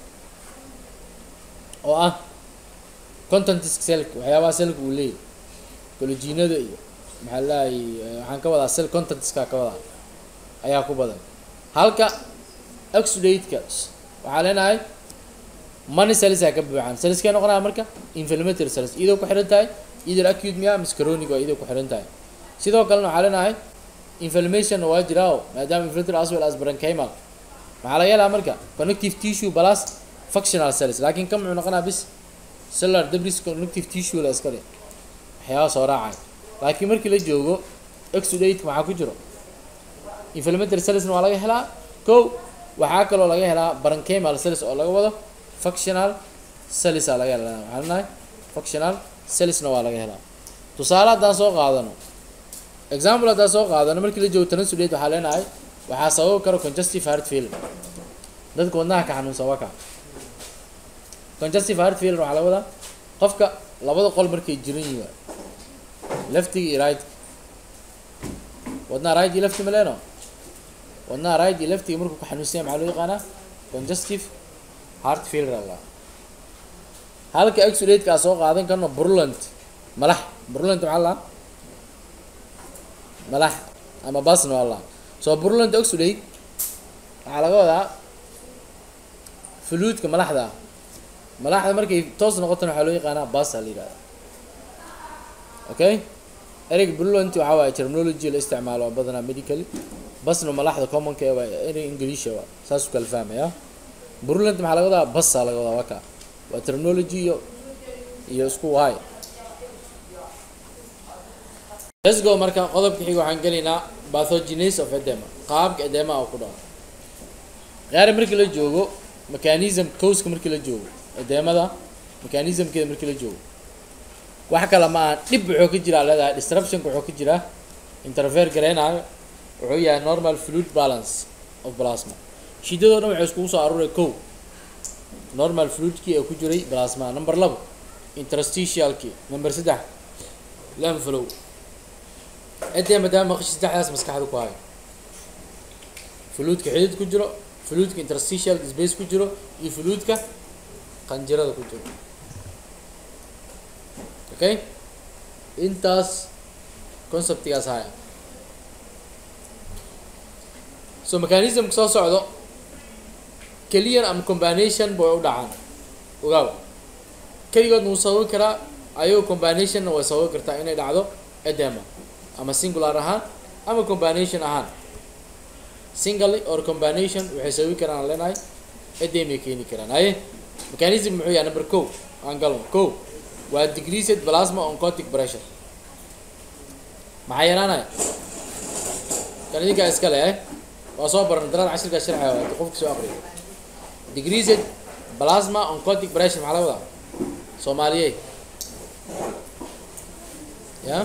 oo ah contentiska cellka waxyaabaha cellka uu leeyahy collagenada iyo maxaa lahay waxaan ka wadaa cell contentiska ka wadaa ayaa ku badan halka exudate-ka waxaa leenahay money cells aa ka buuxaan cellskay noqonaya marka inflammatory cells iyadoo ku xiran tahay either acute miya mise chronic waa iday ku xiran tahay sidoo kalena waxaa leenahay inflammation waa jiraa oo maadaama inflammatory as well as parenchymal maxaa laga helaa marka connective tissue plus functional cells laakiin kan muxuu noqonaa bis cellular debris connective tissue la iska dhe waxyaaba soo raacay laakiin markii la joogo exudate maxaa ku jiro inflammatory cellsna waa laga helaa kow waxaa kaloo laga helaa parenchymal cells oo laga wado functional cells aa laga helaa waxaa leenahay functional cellsna waa laga helaa tusaale haddaan soo qaadano example haddaan soo qaadano markii la joogo transudate waxaa leenahay waxaa sababi kara congestive heart failure dadka wadnaha ka xanuunsan waa ka congestive heart failure waxaa laga wadaa qofka labada qol markay jiran yihiin waay leftiga iyo right wadnaha right iyo lefti maleeno wadnaha right iyo leftiga markuu ka xanuunsan yahay maxaa loo yaqaanaa congestive heart failure allah halka exudate aa soo qaadan karno burland malax burland maxaa la malax ama basno allah soo burland exudate waxaa laga wadaa fuluudka malaxda ah malaxda markay toos noqotana waxaa loo yaqaanaa basa la yihahda okay ereyga burland waxaa waaye terminology la isticmaalo oo badanaa medically basna malaxda commonka ee waa erey ingiliisha waa saasuu kala fahmaya burland maxaa laga wadaa basa laga wadaa waka waa terminology iyo iyo isku waay let's go marka qodobka xiga waxaan gelaynaa pathogenes of edema qaabka edema oo ku dhaco qaar markii la joogo mechanism causka markii la joogo edemada mechanismkeeda markii la joogo wax kale ma aha dhib wuxuu ka jiraa leedahay disruptionka wuxuu ka jiraa interfere gareynayo wuxuu yahay normal fluid balance of plasma shidadoo dhan waxay iskugu soo aruuray kow normal fluidkii ee ku jiray plasma number labo interstitialkii number saddex lamflow edee maadaama maqashi saddexdaas maskaxda ku hayo fluidka xidid ku jiro fluidka interstitialka space ku jiro iyo fluidka qanjirada ku jiro okay intaas conceptigaas haya so mechanismka soo socdo keliyan ama combination bay u dhacaan ogaaw keligoodna wuu sababi karaa ayagoo combinationna way sababi kartaa inay dhacdo edema ama singular ahaan ama combination ahaan singly or combination waxay sababi karaan aan leenahay edemay keeni karaan haye mechanism muxuu yahay number ko aan galno ko waa decreased plasma oncotic pressure maxaa yaraanaya kan idinkaa iska le eh waa soo baran daraad cashirkaa sharxaya waa qofka soo aqriyo decreased plasma oncotic pressure maxaa laga wadaa soomaaliye ya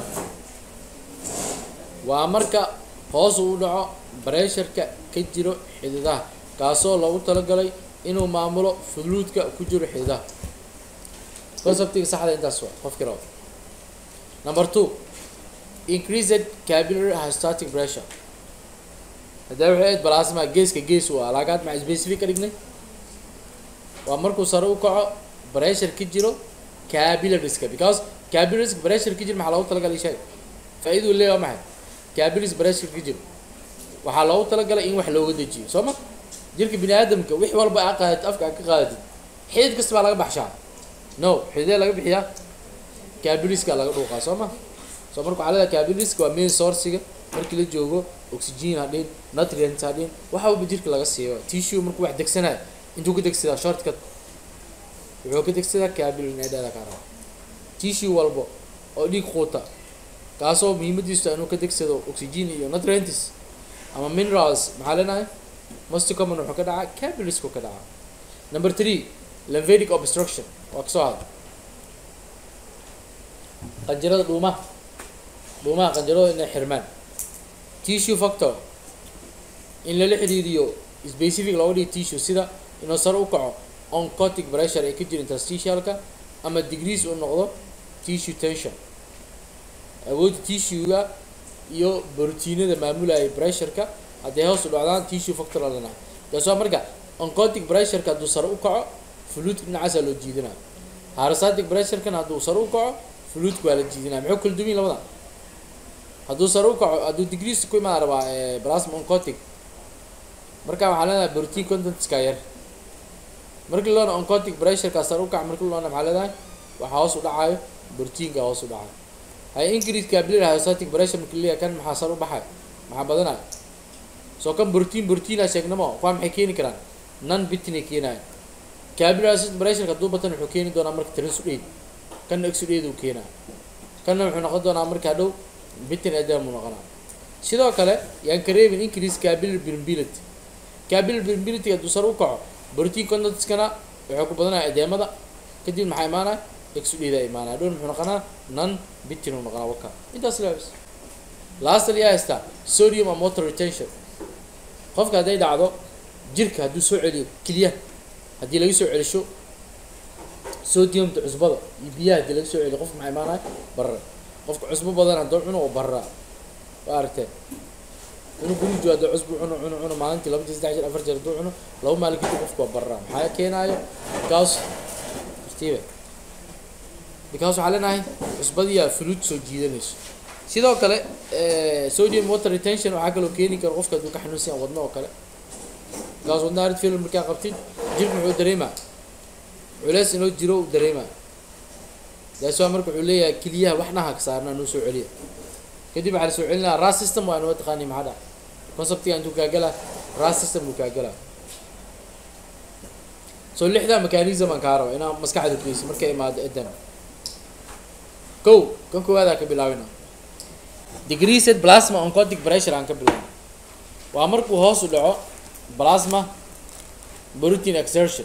waa marka hoos uu dhaco bresharka ka jiro xididaha kaasoo loogu talagalay inuu maamulo fuluudka ku jiro xididaha conceptiga saxda intaas waa qofkii rabo number two increased capillary hystatic pressure haddii waxay ahayd plasma geeska gees u ah laagaad maxaa specific ka dhignay waa markuu sare u kaco pressure ka jiro capillariska because capillariska pressure ka jiro maxaa loogu talagalay sheeg faa-iduu leeyahay waa maxay capillaries pressure ka jiro waxaa loogu talagalay in wax looga dejiyo soo ma jirka bini aadamka wix walba aa qaadatid afka aa ka qaadatid xidid kasta baa laga baxshaa no xididee laga bixiyaa capillariska laga dhuuqaa soo ma soo marka waxaa leedahay capillariska waa main sourciga markii la joogo oxygen hadhin nutrients hadhin waxa walba jirka laga siiyo tissue markuu wax degsanayo intuu ka degsadaa shortcut wuxuu ka degsadaa capillary nedada kaa raba tissue walba oo dhiig quuta kaasoo muhiimadiisu inuu ka degsado oxygen iyo nutrients ama minerals maxaa leenahay most common wuxuu ka dhacaa capillarisku ka dhacaa number three lymphatic obstruction waa kasoo hada qanjirada dhuumaha dhuumaha qanjirada inay xirmaan tissue factor in lala xiriiriyo specific looga dhigo tissue sida inuu sare u kaco oncotic pressure ee ka jira interstitialka ama degrees uu noqdo tissue tension awoodda tissue-ga iyo brotiinada maamulaya pressureka hadday hoos u dhacdaan tissue factor lalenahay taas waa marka oncotic pressureka hadduu sare u kaco fluidka dhinacaasaa loo jiidinaya harasatic pressurekana hadduu sare u kaco fluidka waa la jiidinaya muxuu kala duwan labada hadduu sare u kaco hadduu degrees ku imaan rabaa plasma oncotic marka waxaa leedahay protein contentska yar markii loona oncotic pressureka sare u kaco markii loona maxaa leedahay waxaa hoos u dhacayo borotiinka hoos u dhacay hay increase capillary hyostatic pressure marka leeyahay kan maxaa sar u baxay maxaa badanaya soo kan borotiin borotiina sheegnamo kuwaa maxay keeni karaan non bitinay keenaya capillary hyostatic pressure hadduu batan wuxuu keeni doonaa marka transudate kanna exudate uu keenaa kanna wuxuu noqon doonaa marka hadhow bitin edem uu noqonaa sidoo kale yaan ka reebin increase capillary permeability capillary permeability hadduu sar u kaco borotiin contentskana wuxuu ku badanaya edeemada kadib maxaa imaanaya exudate aa imaanaya hadhow muxuu noqonaa non bitin uu noqonaa waka intaas leebs lastly yaa haystaa sodium and water retention qofka hadday dhacdo jirka hadduu soo celiyo keliyaha haddii laga soo celisho sodiumta cusbada iyo biyaha haddii laga soo celiyo qofka maxaa imaanaya barra qofka cusbo badan haddoo cuno oo barraa waa aragteen inuu gurijo haddoo cusbo cuno cuno cuno maalintii laba jeer saddex jeer afar jeer hadduu cuno laba maalin kadib qofka waa barraa maxaa keenaayo because steve because waxaa leenahay cusbadiyaa fluid soo jiidanayso sidoo kale sodium water retention waxaa kaloo keeni kara qofka hadduu ka xanuunsan yahay wadno oo kale because wadna arid film markaa qabtid jirka muxuu dareemaa culeys inoo jiro uu dareemaa daas waa marka wuxuu leeyahay keliyaha wax naha ka saarnaa noo soo celiya kadib waxaa la soo celinaa ras system waa inoo taqaani maxaa dhaca conceptiga intuu kaagalaa ras system buu kaagalaa so lixdaa mechanism aan kaa raba inaa maskaxda geyso markay imaado edan kow kan koowaadaan ka bilaabina degreased plasma oncotic pressure aan ka bilaabna waa markuu hoos u dhaco plasma protein exertion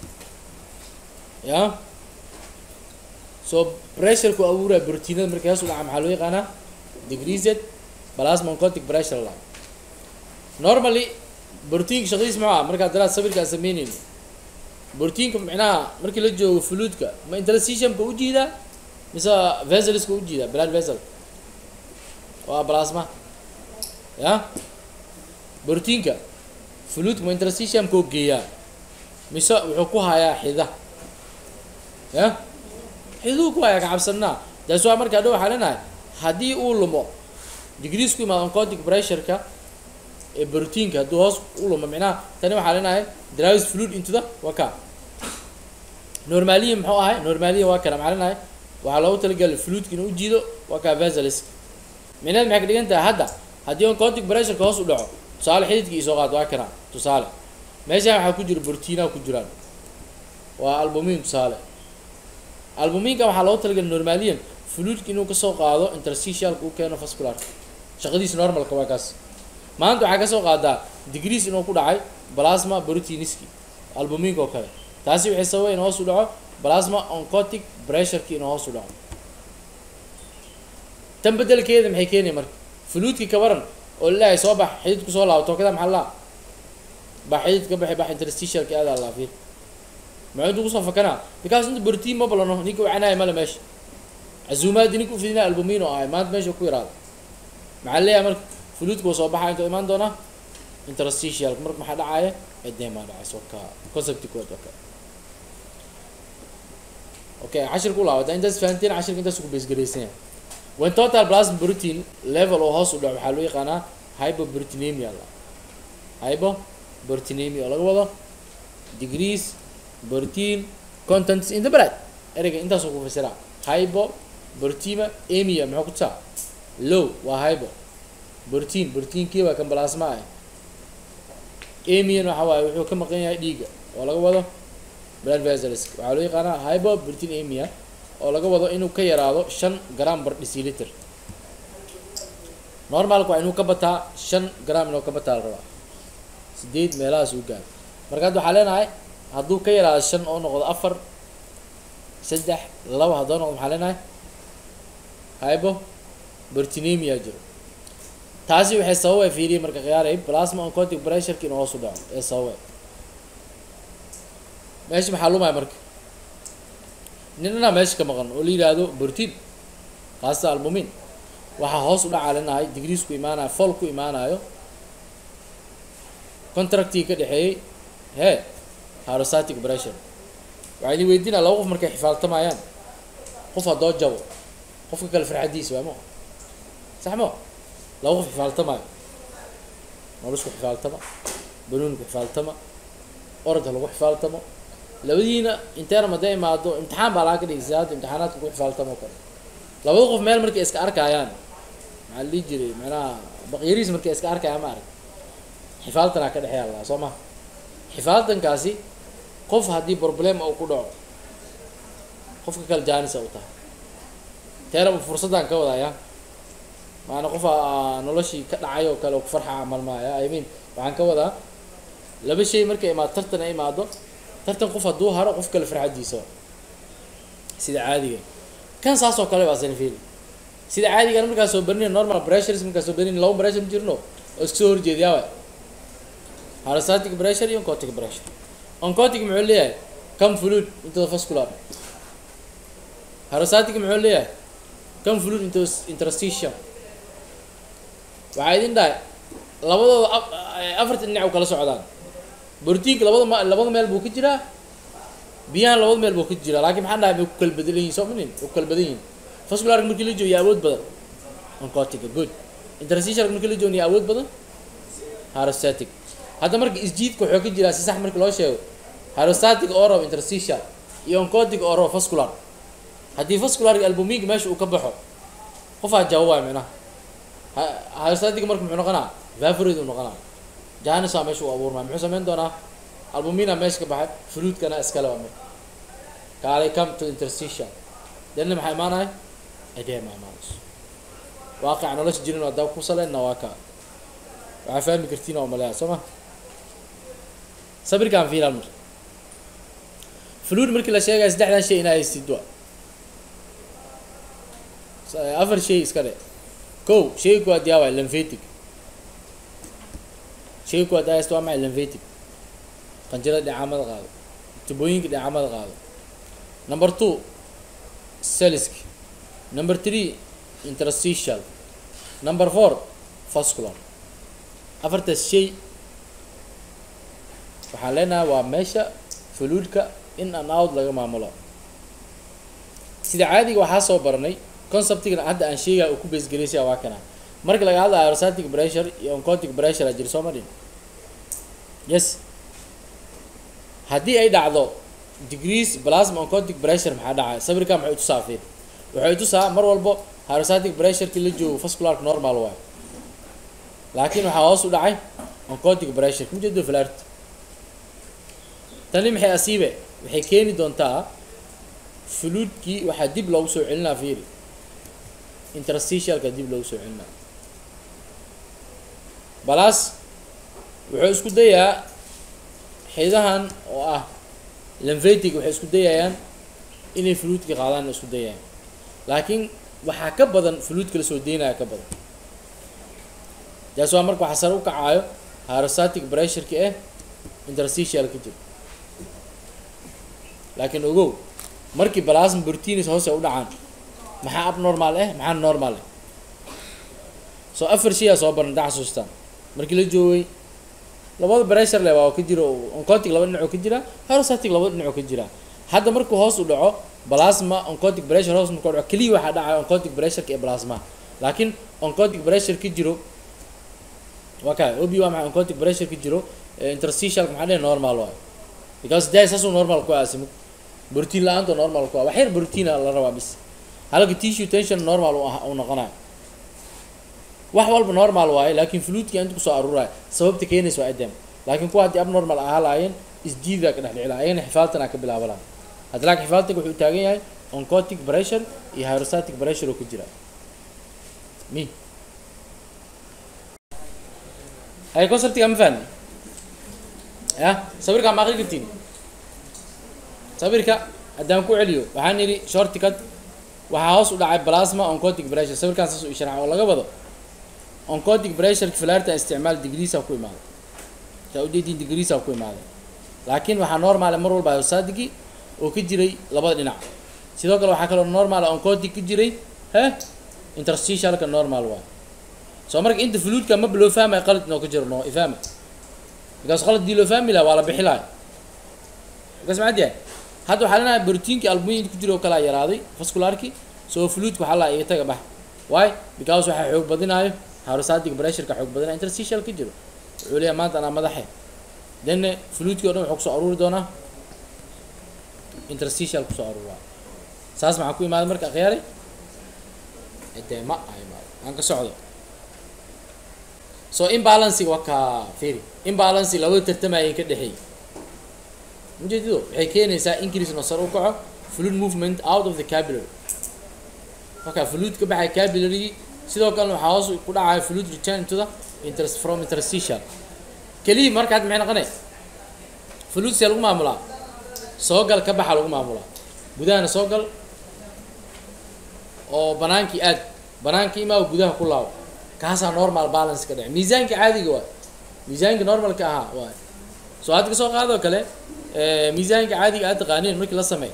ya so pressureku abuuraya brotiinada markay hoos u dhaca maxaa loo yaqaanaa degreased plasma oncotic pressure la normally brotiinka shaqadiis muxuu ah markaa daraad sawirkaan sameynayno brotiinka micnaha markii la joogo fluidka ma interstitiumka u jiidaa mise veselska u jiidaa blood vessel waa plasma ya brotiinka fluidka ma interstitiumka u geeyaa mise wuxuu ku hayaa xida ya xiduu ku hayaa kacabsanaa daas waa markaa dhow waxaa leenahay haddii uu lumo degrees ku imaado oncotic pressureka ee brotiinka hadduu hoos u lumo micnaha tani waxaa leenahay drives fluid into the waka normaliya muxuu ahay normaliya waa kana maxaa leenahay waxaa loogu talagalay fluidka inuu ujiido waa kaa veselis micnaheed maxay ka dhigan tahay hadda haddii oncotic pressureka hoos u dhaco tusaale xididka isoo qaad waa kana tusaale meeshaan waxaa ku jira brotiinaha ku jiraan waa albumin tusaale albuminka waxaa loogu talagalay normaliyan fluidka inuu kasoo qaado interstitialka uu keeno vascularka shaqadiisa normalka waa kaas maanta waxaa kasoo qaadaa degrees inuu ku dhacay plasma proteiniski albuminka oo kale taasi waxay sababay in hoos u dhaco plasma oncotic pressureki inuu hoos u dhaco tan bedelkeeda maxay keenaya marka fluidki kabaran oo laleeyahay soo bax xididku soo laabo tookada maxaa laa bax xididka baxay bax interstitialki aada laa fiir muxuu intuu kusoo fakanaa because inta brotiin ma balano ninka wacanaya male meesha casuumaadi ninka ufidinaa albumin oo ahay maanta meesha ku yaraada maxaa leeyahay marka fluidka uu soo baxaa intuu imaan doonaa interstitialka marka maxaa dhacaya edemaa dhacayso ka concepti kood okay okay cashirka u laabata intaas fahanteen cashirka intaas ku beesgaraysan yahay when total plasma protein level oo hoos u dhaco waxaa loo yaqaanaa hypoproteinemia la hypoproteinemia oo laga wado degrees protein contents in the blood ereyga intaasoo ku fasiraa hypo proteima emia muxuu ku tusaa low waa hypo protein proteinkii waa kan plasma ah emian waxa waaye wuxuu ka maqan yahay dhiigga oo laga wado blood vessels waxaa loo yaqaanaa hypo protein emia oo laga wado inuu ka yaraado shan gram bar deciliter normalka waa inuu ka bataa shan gram inuu ka bataa la rabaa sideed meelahaas uu gaaro marka hadda waxaa leenahay hadduu ka yaraado shan oo noqdo afar saddex laba haddoo noqdo maxaa leenahay hypo bertinemia jiro taasi waxay sababay fiiriye marka khiyaaray plasma oncotic pressureki inuu hoos u dhaco ee sababay meesha maxaa lumaya marka ninana meesha ka maqan oo la yidhaahdo protein kaasta albumin waxaa hoos u dhacaa leenahay degrees ku imaanayo fol ku imaanayo contractii ka dhexeeyey hee hydrostatic pressure waxaa idin weydiinaa laba qof markay xifaaltamayaan qof haddoo jabo qofka kale farxadiisa waa mo sax mo laba qof xifaaltamaayo nolosku xifaaltama banuunku xifaaltama orodka lagu xifaaltamo labadiina interam hadday imaado imtixaan baa laga dhigay sidaada imtixaanaadka ku xifaaltamo kale labada qof meel markay iska arkayaan maxaa la dhihi jiray macnaha baqyariis markay iska arkayaan ma arag xifaaltanaa ka dhexeeya laa soo ma xifaaltankaasi qof haddii problem uu ku dhaco qofka kale jaanisa u tahay teeraba fursaddan ka wadaya maana qof aa noloshii ka dhacay oo kale oo ku farxa camal maaya i mean waxaan ka wadaa laba shay markay imaado tartan ay imaado tartan qof hadduu haro qof kale farxadiisa sida caadiga kan saas oo kale baa sanfil sida caadigan markaa soo barinay normal pressures markaa soo barinay laba pressure ma jirno oo iska soo horjeediyaa waay harastatic pressure iyo oncotic pressure oncotic muxuu leeyahay come fluid into the vascular harastatic muxuu leeyahay come fluid into interstitium waxaa idin dhahay labadooda afarta dhinac u kala socdaan borotiinka labada ma labada meel buu ka jiraa biyahan labada meel buu ka jiraa laakiin maxaan dhahay may ku kala badan yihin soo minin way ku kala badan yihin vascularka markii la joogiyo awood badan oncotic good interstitialka markii la joogiyo awood badan harastatic hadda marka isjiidka wuxuu ka jiraa si sax marka loo sheego harastatic oo rabo interstitial iyo oncotic oo rabo vascular haddii vascularka albumiga meesha uu ka baxo qofaa jawaabaya micnaha harastatic marka muxuu noqonaa vaporate uu noqonaa janisa meesha uu abuurmaa muxuu samayn doonaa albumina meesha ka baxay fruitkana iskale waa marka kaalay come to interstitial danna maxaa imaanaya edema imaanayso waaqica nolosha jirin waa daba ku saleyna waa kaa waxaa fahmi kartiin oo maleeya soo ma sabirkaan fiilaan marka fluid markii la sheegaya saddexdan shay inaa haystid wa afar shay iska dhe kow shayga kuwaad yaa waay lymphatic shayga kuwaad yaa haysta waa maxay lymphatic qanjirada dhicamada qaado tubooyinka dhicamada qaado number two celliski number three interstitial number four vascular afartaas shay waxaan leenahay waa meesha fluidka in and out laga maamulo sida caadiga waxaa soo baranay conceptigan hadda aan sheegaya uu ku basegaraysa waa kana marka laga hadlayo aerostatic pressure iyo oncotic pressure a jira soo ma dhin yes haddii ay dhacdo degrees plasma oncotic pressure maxaa dhacay sawirka maxay tusaa fiir waxay tusaa mar walbo aerostatic pressureki la joogo vascularka normal waay laakiin waxaa hoos u dhacay oncotic pressure kuma jeedo flart tani maxay asiibe waxay keeni doontaa fluidkii waxaa dib loogu soo celinaa fiiri interstitialka dib loogu soo celinaa balas wuxuu isku dayaa xidahan oo ah lymphatic waxay isku dayayaan inay fluidka qaadaan isku dayayaan laakiin waxaa ka badan fluidka la soo deynaya ka badan taas waa marka waxaa sare u kacaayo harastatic pressureki eh interstitial ka jiro laakiin ogow markii plasma proteins hoose u dhacaan maxaa abnormal eh maxaa normal eh soo afar shay aa soo baran daa xasuustaan markii la joogay labada pressure le waa ka jiro oncotic laba dhinacoo ka jira harastatic laba dhinacoo ka jira hadda markuu hoos u dhaco plasma oncotic pressure hoos markuu dhaco keliya waxaa dhacaya oncotic pressureka ee plasma laakiin oncotic pressure ka jiro waa kaa obi waa maxay oncotic pressure ka jiro interstitialka maxaa dhihi normal waay because day saasuu normal ku aasimo brotiin la-aanta normal ku ah wax yar brotiina la rabaa bis halka tissue tension normal u ah uu noqonayo wax walba normal waaye laakiin fluidka inta kusoo aruuraya sababta keenaysa waa edem laakiin kuwa haddii abnormal ahaa laayeen isdiidaa ka dhex dhici laha ayagana xifaaltana ka bilaaba laha hadda laakiin xifaaltanka wuxuu taagan yahay oncotic pressure iyo hydrostatic pressure oo ku jira mi ay conceptiga ma fahmi ya sawirkaa ma aqri kartiin sawirka haddaan ku celiyo waxaan yidhi shortcut waxaa hoos u dhacay plasma oncotic pressure sawirkaan saas u isharaxa oo laga wado oncotic pressure filarta isticmaal degreesa ku imaaday saa ujeedin degreesa ku imaaday laakiin waxaa normal mar walba hydrostatigi oo ka jiray labada dhinac sidoo kale waxaa kaloo normal oncotic ka jiray he interstitialka normal waay soo marka inta fluidka maba loo fahmaya qalad inoo ka jiro noo ifahma because qalad dii loo fahmi laha waa la bixi lahay markaas maxaad yahay hadda waxaa leenahay brotiinkii albumin ku jira oo kalaa yaraaday vascularki soo fluidka waxaa laa iga taga bax why because waxaa xoog badinaayo hydrostatic pressureka xoog badinaya interstitial ka jiro wuxuu leeyahay maanta anaa madaxe then fluidkii o dhan wuxuu kusoo aruuri doonaa interstitial kusoo aruuraa saas maxaa ku imaada marka akhyaaray edeema a imaado aan ka socdo so imbalancing waa kaa firi imbalance labada tartamayeen ka dhexeey ujeedido waxay keenaysaa increase no sar u kaco fluid movement out of the capillary marka fluid ka baxay capillary sidoo kalena waxaa hoos ku dhacaya fluid return to the interest from interstitial keliya marka hadda maxay noqonay fluid see lagu maamulaa soo gal ka baxa lagu maamulaa gudahana soo gal oo banaankii aad banaankii imaa gudaha ku laabo kaasaa normal balance ka dhece miisaanka caadiga waay miisaanka normalka ahaa waay soo hadda kasoo qaadoo kale miisaanka caadiga aad taqaaneen markii la sameey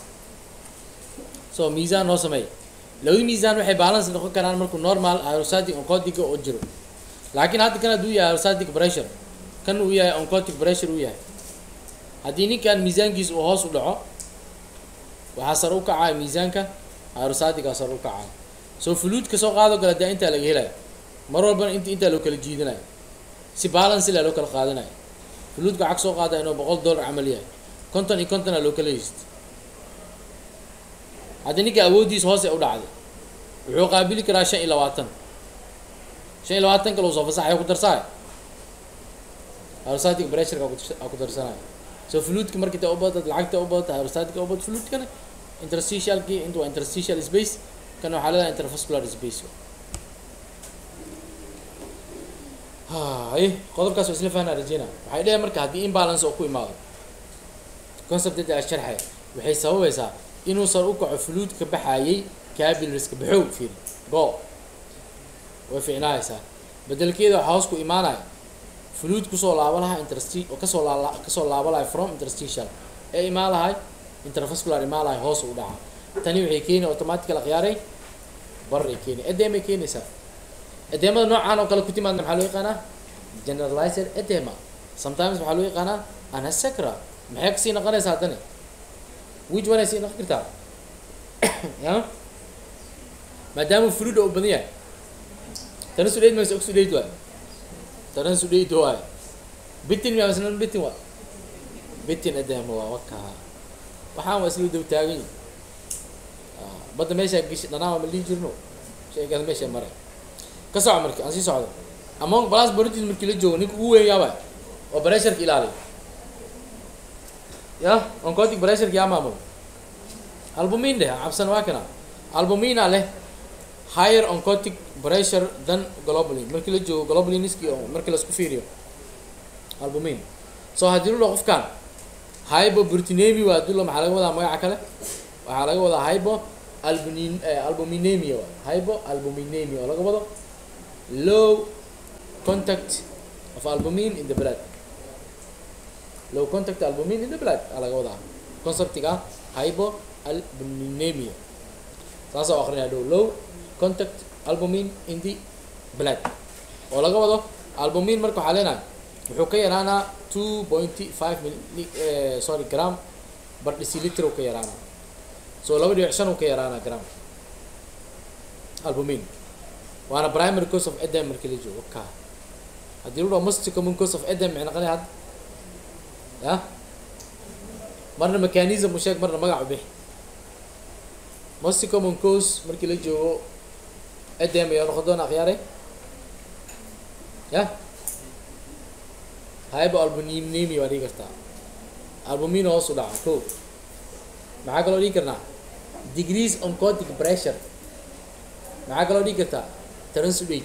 so miisaan noo sameey labada miisaan waxay balance noqon karaan markuu normal aerostatic oncotic oo jiro laakiin hadda kan hadduu yahay aerostatic pressure kan uu yahay oncotic pressure uu yahay haddii ninkan miisaankiisa uu hoos u dhaco waxaa sar u kacaya miisaanka aerostatica sar u kacaya so fluid kasoo qaado kale dee intaa laga helaya mar walbana int intaa loo kala jiidinayo si balance la loo kala qaadanayo fluidka waxaa kasoo qaada inuu boqol dollar camal yahay konton iyo kontona loo kala heyst haddii ninka awooddiisa hoose u dhacday wuxuu qaabili karaa shan iyo labaatan shan iyo labaatan kale uu soo fasaxaya ku darsaay aerostatic pressureka ku darsanaya so fluidka markii ta u badad lacagta u badata aerostatica u badad fluidkana interstitialkii inta waa interstitial space kan waxaa leedahay intervascular space hay qodobkaas waa isla fahnaa rajeyna waxay dheheen marka haddii imbalance oo ku imaado concepted a sharxay waxay sababaysaa inuusan u kaco fluid ka baxayay capillaries-ka baxow fiiri go way fiicnaaysaa bedelkeeda waxaa hoos ku imaanaya fluid kusoo laaba lahaa intersti oo kasoo laala kasoo laaba lahay from interstitial ee imaan lahay intervascular imaan lahay hoos u dhaca tani waxay keeni automatical akhyaaray baray keeni edeemay keenaysaa edeemada noocaan oo kale ku timaadna maxaa loo yaqaanaa generalized edema sometimes waxaa loo yaqaanaa anasacra maxay kasii noqonaysaa haddani which one ay sii noqon kartaa ya maadaama fluid oo badan yahay tana sudhayd mayse og sudhayd waay tana sudhayd waay bitin miyaa masnan bitin waa bitin edema waa wakaha waxaan waa isla daba taagan yihin badda meeshaa gish dhanaama ma lihi jirno shaygaas meesha maray ka soco marka aan sii socdo among balas boritis markii la joogo ninka ugu weyn yaaba oo bresharka ilaaliya ya oncotic bresharka yaa maamulo albumin dheh cabsan waa kana albumina leh higher oncotic pressure than globulin markii la joogo globuliniski oo markii laisku fiiriyo albumin so haddii lu dho qofkan hyboproteinemi waa hadii lo maxaa laga wadaa magaca kale waxaa laga wadaa hybo albumin albuminemia waa hybo albuminemia oo laga wado low contact of albumin in the blood low contact albumin in the blood aa laga wadaa conceptiga hybo albuminemia saas oo akrinaya dhow low contact albumin in the blood oo laga wado albumin marka waxaa leenahay wuxuu ka yaraanaa two pointy five mili sorry gram bar deciliter uu ka yaraanaa so laba dhibic shan uu ka yaraanaa gram albumin waana primary cause of edem markii la joogo ka haddii lu dhaho most common cause of edem maxay noqonaya hadda ya marna mechanism u sheeg marna magac u bixi most common cause markii la joogo edem ayaa noqon doona akhyaare ya hybo albuminemia waa dhigi kartaa albumin hoos u dhaca ko maxaa kaloo dhigi karnaa degrees oncotic pressure maxaa kaloo dhigi kartaa transudate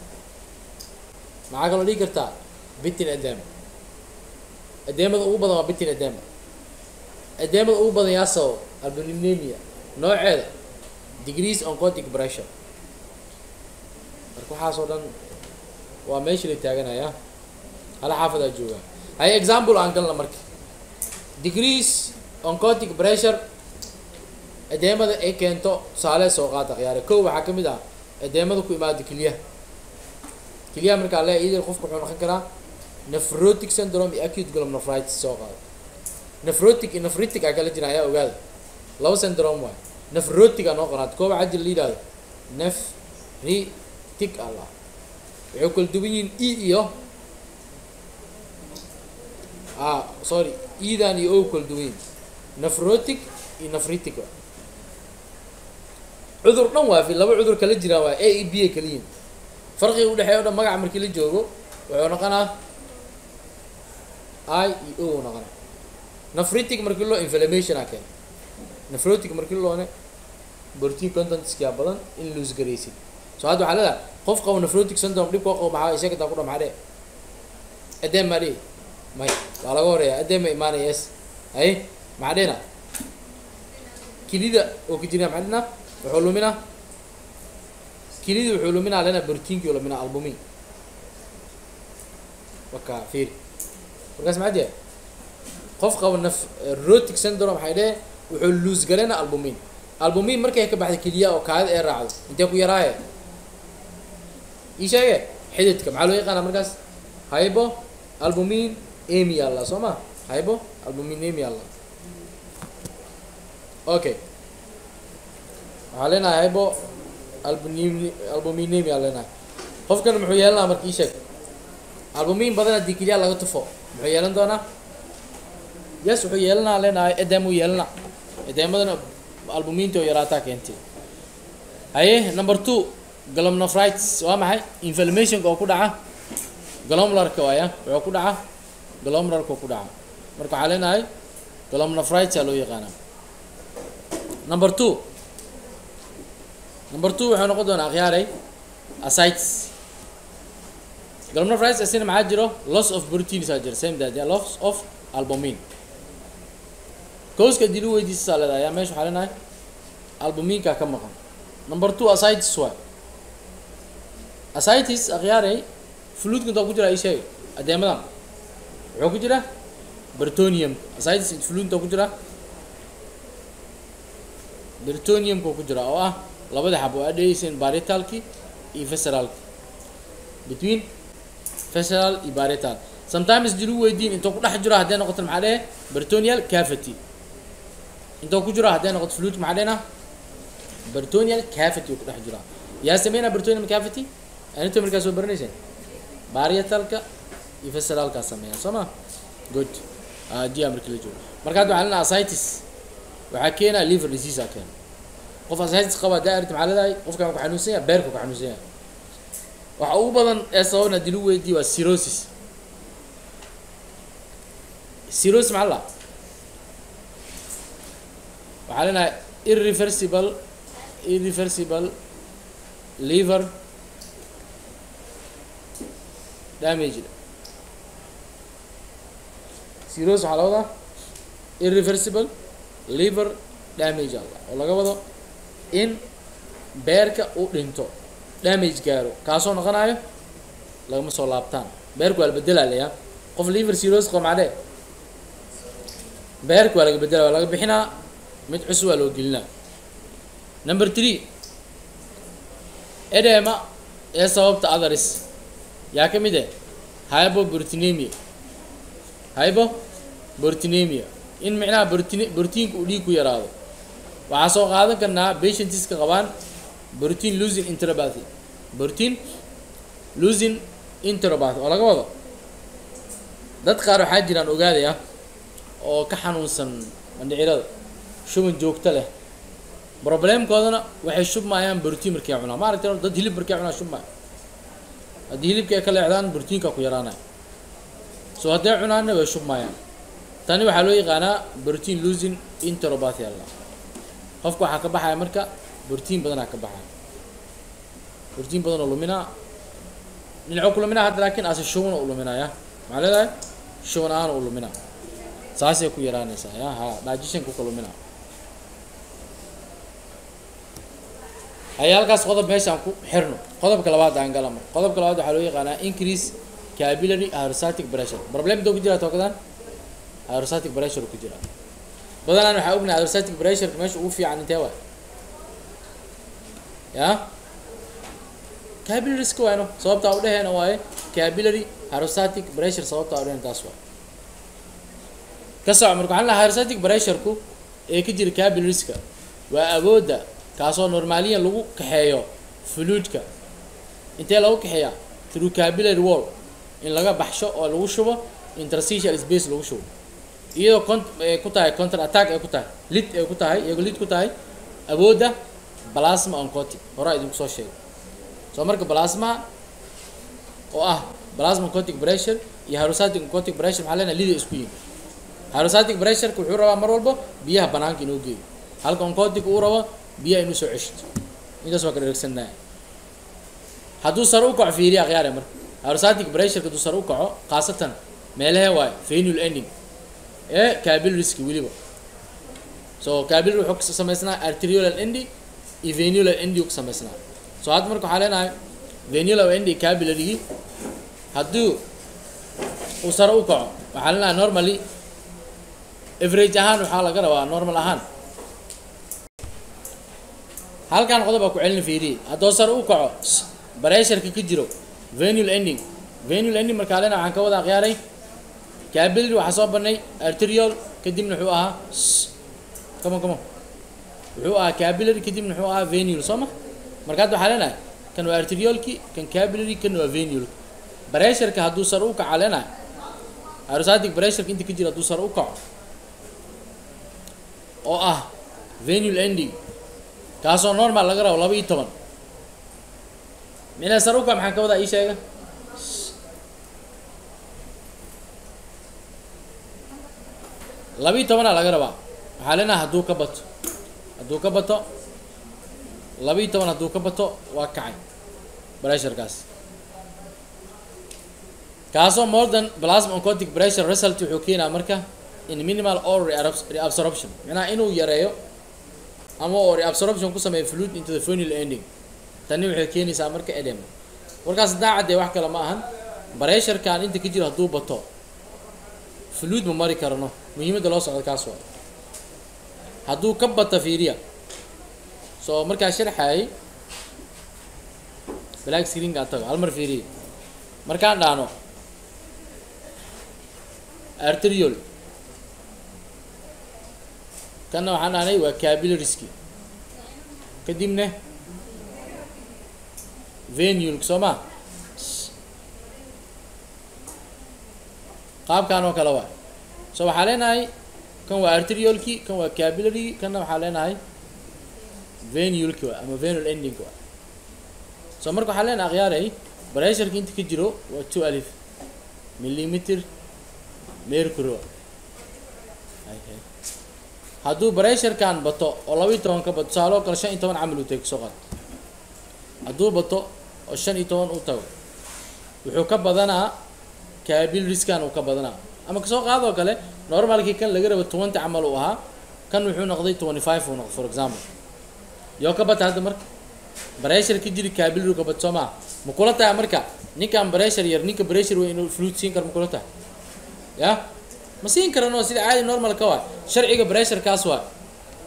maxaa kaloo dhigi kartaa bitin edem edeemada ugu badan waa bitin edema edeemada ugu badan yaa sabab albuminemia nooceeda degrees oncotic pressure marka waxaasoo dhan waa meesha la taaganaya hala xaafadaa joogaa hay example aan galna marka degrees oncotic pressure edeemada ay keento tusaale soo qaata khiyaare kow waxaa ka mid ah edeemada ku imaado keliyaha keliyaha markaa le iyadana qofka wuxuu noqon karaa nephrotic syndrome iyo acute glomerulitis soo qaado nephrotic iyo nephritic aa kala jira ayaa ogaada laba syndrome waay nephrotic aa noo qoraad kooba waxaa jira la yidhahdo nephritic allah waxay kala duwan yihiin e iyo ah sorry edan iyo o kala duwan yihin nephrotic iyo nephritic waa cudur dhan waa fi laba cudur kala jiraan waa a e b a kaliyiin farqiga udhexeeya o dhan magaca markii la joogo wuxuu noqonaa i iyo o noqonaa nephritic markii loo inflammation a keena nephrotic markii loone protein contentskiyaa badan in lose garaysid so hadda waxaa leedahay qof qabo nephrotic syndrome dhib koo qabo maxaa isaga taa ku dha maxaa dhee edem maa dhihi may waa laga horeeya edem ma imaanaya yes hay maxaa dhehna kilida oo ka jira maxaa dhehna wuxuu luminaa kilida wuxuu luminaa lena proteinkii oo luminaa albumin waka fiiri markaas maxaa jira qof qabo nephrotic syndrome maxay dheh wuxuu lose garayna albumin albumin markay ka baxda keliya oo kaadida ee raacdo intee ku yaraaye ii sheege xididka maxaa loo yaqaana markaas hybo albumin emi alla soo ma hybo albumin emi alla okay waxaa leenahay hybo albumin albuminemi aa leenahay qofkan muxuu yeelanaa marka ii sheeg albumin badan haddii keliya laga tufo muxuu yeelan doonaa yes wuxuu yeelanaa leenahay edem uu yeelana edemadana albuminta oo yaraataa keentay haye number two glomerulitis waa maxay inflammationka oo ku dhaca glomerularka waaya wuxuu ku dhaca glomerularka oo ku dhaca marka waxaa leenahay glomerulitis aa loo yaqaanaa number two number two wuxuu noqon doonaa akhyaaray ascites glomerulitis asina maxaa jiro loss of proteins aa jira same that loss of albumin kooska dili weydiisasaa leedahay ayaa meesha waxaa leenahay albuminka ka maqan number two ascites waay ascites akhyaaray fluidka intaa ku jira ii sheeg adeemadan wuxuu ku jira bertonium ascites fluid intaa ku jira bertoniumka ku jira oo ah labada xab oo adheysan baritalki iyo visceralki between visceral iyo barital sometimes dilu weydiin intuu ku dhex jiro hadday noqoto maxaa dhehe bertonial cavity intuu ku jiro hadday noqoto fluid maxaa dhehna bertonial cavity uu ku dhex jiraa yaa sameynaa bertonial cavity anito markaa soo baranayseen baritalka iyo visceralkaa sameeya soo ma good dia markii la joogo marka hadda waxaa leenaha ascitis waxaa keenaa liver disease aa keena qof ascitis qaba haddaa aragti maxaa leedahay qofkan ku xanuunsan yahay beerka ku xanuunsan yahay waxa ugu badan ee sababna dilu weydiiye waa cirrhosis cirrhosis maxaa la waxaa leenahay irreversible irreversible liver damage cirrhosis waxaa la wadaa irreversible liver damage alla oo laga wado in beerka u dhinto damage gaaro kaasoo noqonayo lagama soo laabtaan beerku waa la bedelaa layaa qof liver cirrhosis qaba macdee beerka waa laga bedela waa laga bixinaa mid cusub waa loo gelinaa number three edema ee sababta others yaa ka mid eh hybobortinemia hybobortinemia in micnaha bortin bortiinka uu dhiig ku yaraado waxaa soo qaadan karnaa patientiska qabaan protein losing interopathy protein losing interopathy oo laga wado dad qaar waxaa jiraan ogaadaya oo ka xanuunsan mandhicirada shuban joogto leh problemkoodana waxay shubmayaan protein markay cunaa ma aragtay dad hilib markay cunaa shubmaya haddii hilibka ay ka leexdaan brotiinka ku yaraanaya so hadday cunaanna way shubmayaan tani waxaa loo yaqaanaa protein losing interopathy alla qofka waxaa ka baxaya marka brotiin badanaa ka baxaya brotiin badan oo luminaa dhinaco ku luminaa hadda laakiin ase shuban u luminaya maxaa leedahay shuban ahaan u luminaa saasay ku yaraanaysaa ya ha digestionka ka luminaa ayaa halkaas qodob meeshaan ku xirno qodobka labaad aan galama qodobka labaad waxaa loo yaqaanaa increase capillary aerostatic pressure problem doo ku jira tookadan aerostatic pressure ku jira badanaan waxaa ognahay aerostatic pressure meesha ugu fiican intee waay ya capillariska waayno sababtaa udheheena waaye capillary aerostatic pressure sababtaa udheheen taas waay ka soco marka waxaan lahaa aerostatic pressureku ee ka jira capillariska waa awoodda kaasoo normaaliyan lagu kaxeeyo fluidka intee lagu kaxeeyaa through capillary wall in laga baxsho oo lagu shubo interstitial space lagu shubo iyadoo con ay ku tahay counter attack ay ku tahay lid ay ku tahay iyagoo lid ku tahay awoodda plasma oncotic horaa idinku soo sheegay soo marka plasma oo ah plasma oncotic pressure iyo hydrostatic oncotic pressure maxaa leenahay liday isku yihin hydrostatic pressureka wuxuu rabaa mar walba biyaha banaanka inuu geeyo halka oncotic uu rabo biyaha inuu soo ceshto intaas waa ka dheregsannahay hadduu sare u kaco fiiriya akhyaare marka hydrostatic pressureka hadduu sare u kaco khaasatan meelahee waayo venul ending ee capillariska weliba so capillary wuxuu ka samaysnaa arteriolar ending iyo venular ending ka samaysnaa so hadda marka waxaa leenahay venular ending capillarygii hadduu uu sare u kaco waxaa leenahay normally average ahaan waxaa laga rabaa normal ahaan halkan qodob baa ku celina fiiriye haddoo sare u kaco baresharka ka jiro venul ending venul ending markaa lena waxaan ka wada akhyaaray capillary waxaa soo banay arterial kadibna wuxuu ahaa come on come on wuxuu ahaa capillary kadibna wuxuu ahaa venul soo ma marka hadda waxaa leenahay kan waa arteriolki kan capillary kan waa venul baresharka hadduu sare u kaca leenahay aerostatic pressureka inta ka jira hadduu sare u kaco oo ah venul ending kaasoo normal laga rabo laba iyo toban mina sare u kac maxaan ka wadaa ii sheega laba iyo tobanaa laga rabaa waxaa leenaha hadduu ka bato hadduu ka bato laba iyo toban hadduu ka bato waa kacay pressurekaas kaasoo more than plasma oncotic pressure result wuxuu keenaa marka in minimal or reabsorption macnaha inuu yareeyo ama oo reabsorption ku sameeyo fluid into the venal ending tani waxay keenaysaa marka edem warkaas daacadee wax kale ma ahan baresharkan inta ka jiro hadduu bato fluid ma mari karno muhiimadda loo socdo kaas waa hadduu ka bato fiiriya soo markaa sharxayay black screenka tago hal mar fiiriya markaan dhahno arterial kanna waxaan dhahnay waa capillariski kadibna venulka soo ma qaabkan oo kale waa so waxaa leenahay kan waa arteriolki kan waa capillary kanna waxaa leenahay venulki waa ama venul ending waa so marka waxaa leenahay akhyaaray baresharka inta ka jiro waa two alif millimeter mercury hadduu baresharkan bato oo laba iyo toban ka bato tusaaloo kale shan iyo toban camal uu tago soo qaad hadduu bato oo shan iyo toban uu tago wuxuu ka badanaa capillariskan uu ka badanaa ama kasoo qaadoo kale normalkii kan laga rabo twenty camal uu ahaa kan wuxuu noqday twenty five uu noqday for example yoo ka bata hadda marka bareshar ka jiri capillary ka bato soo maa ma kula tahay marka ninkan bareshar yar ninka bareshar weyn inuu fluid siin karo ma kula tahay ya ma siin karano sida caadi normal ka waa sharciga bressurkaas waa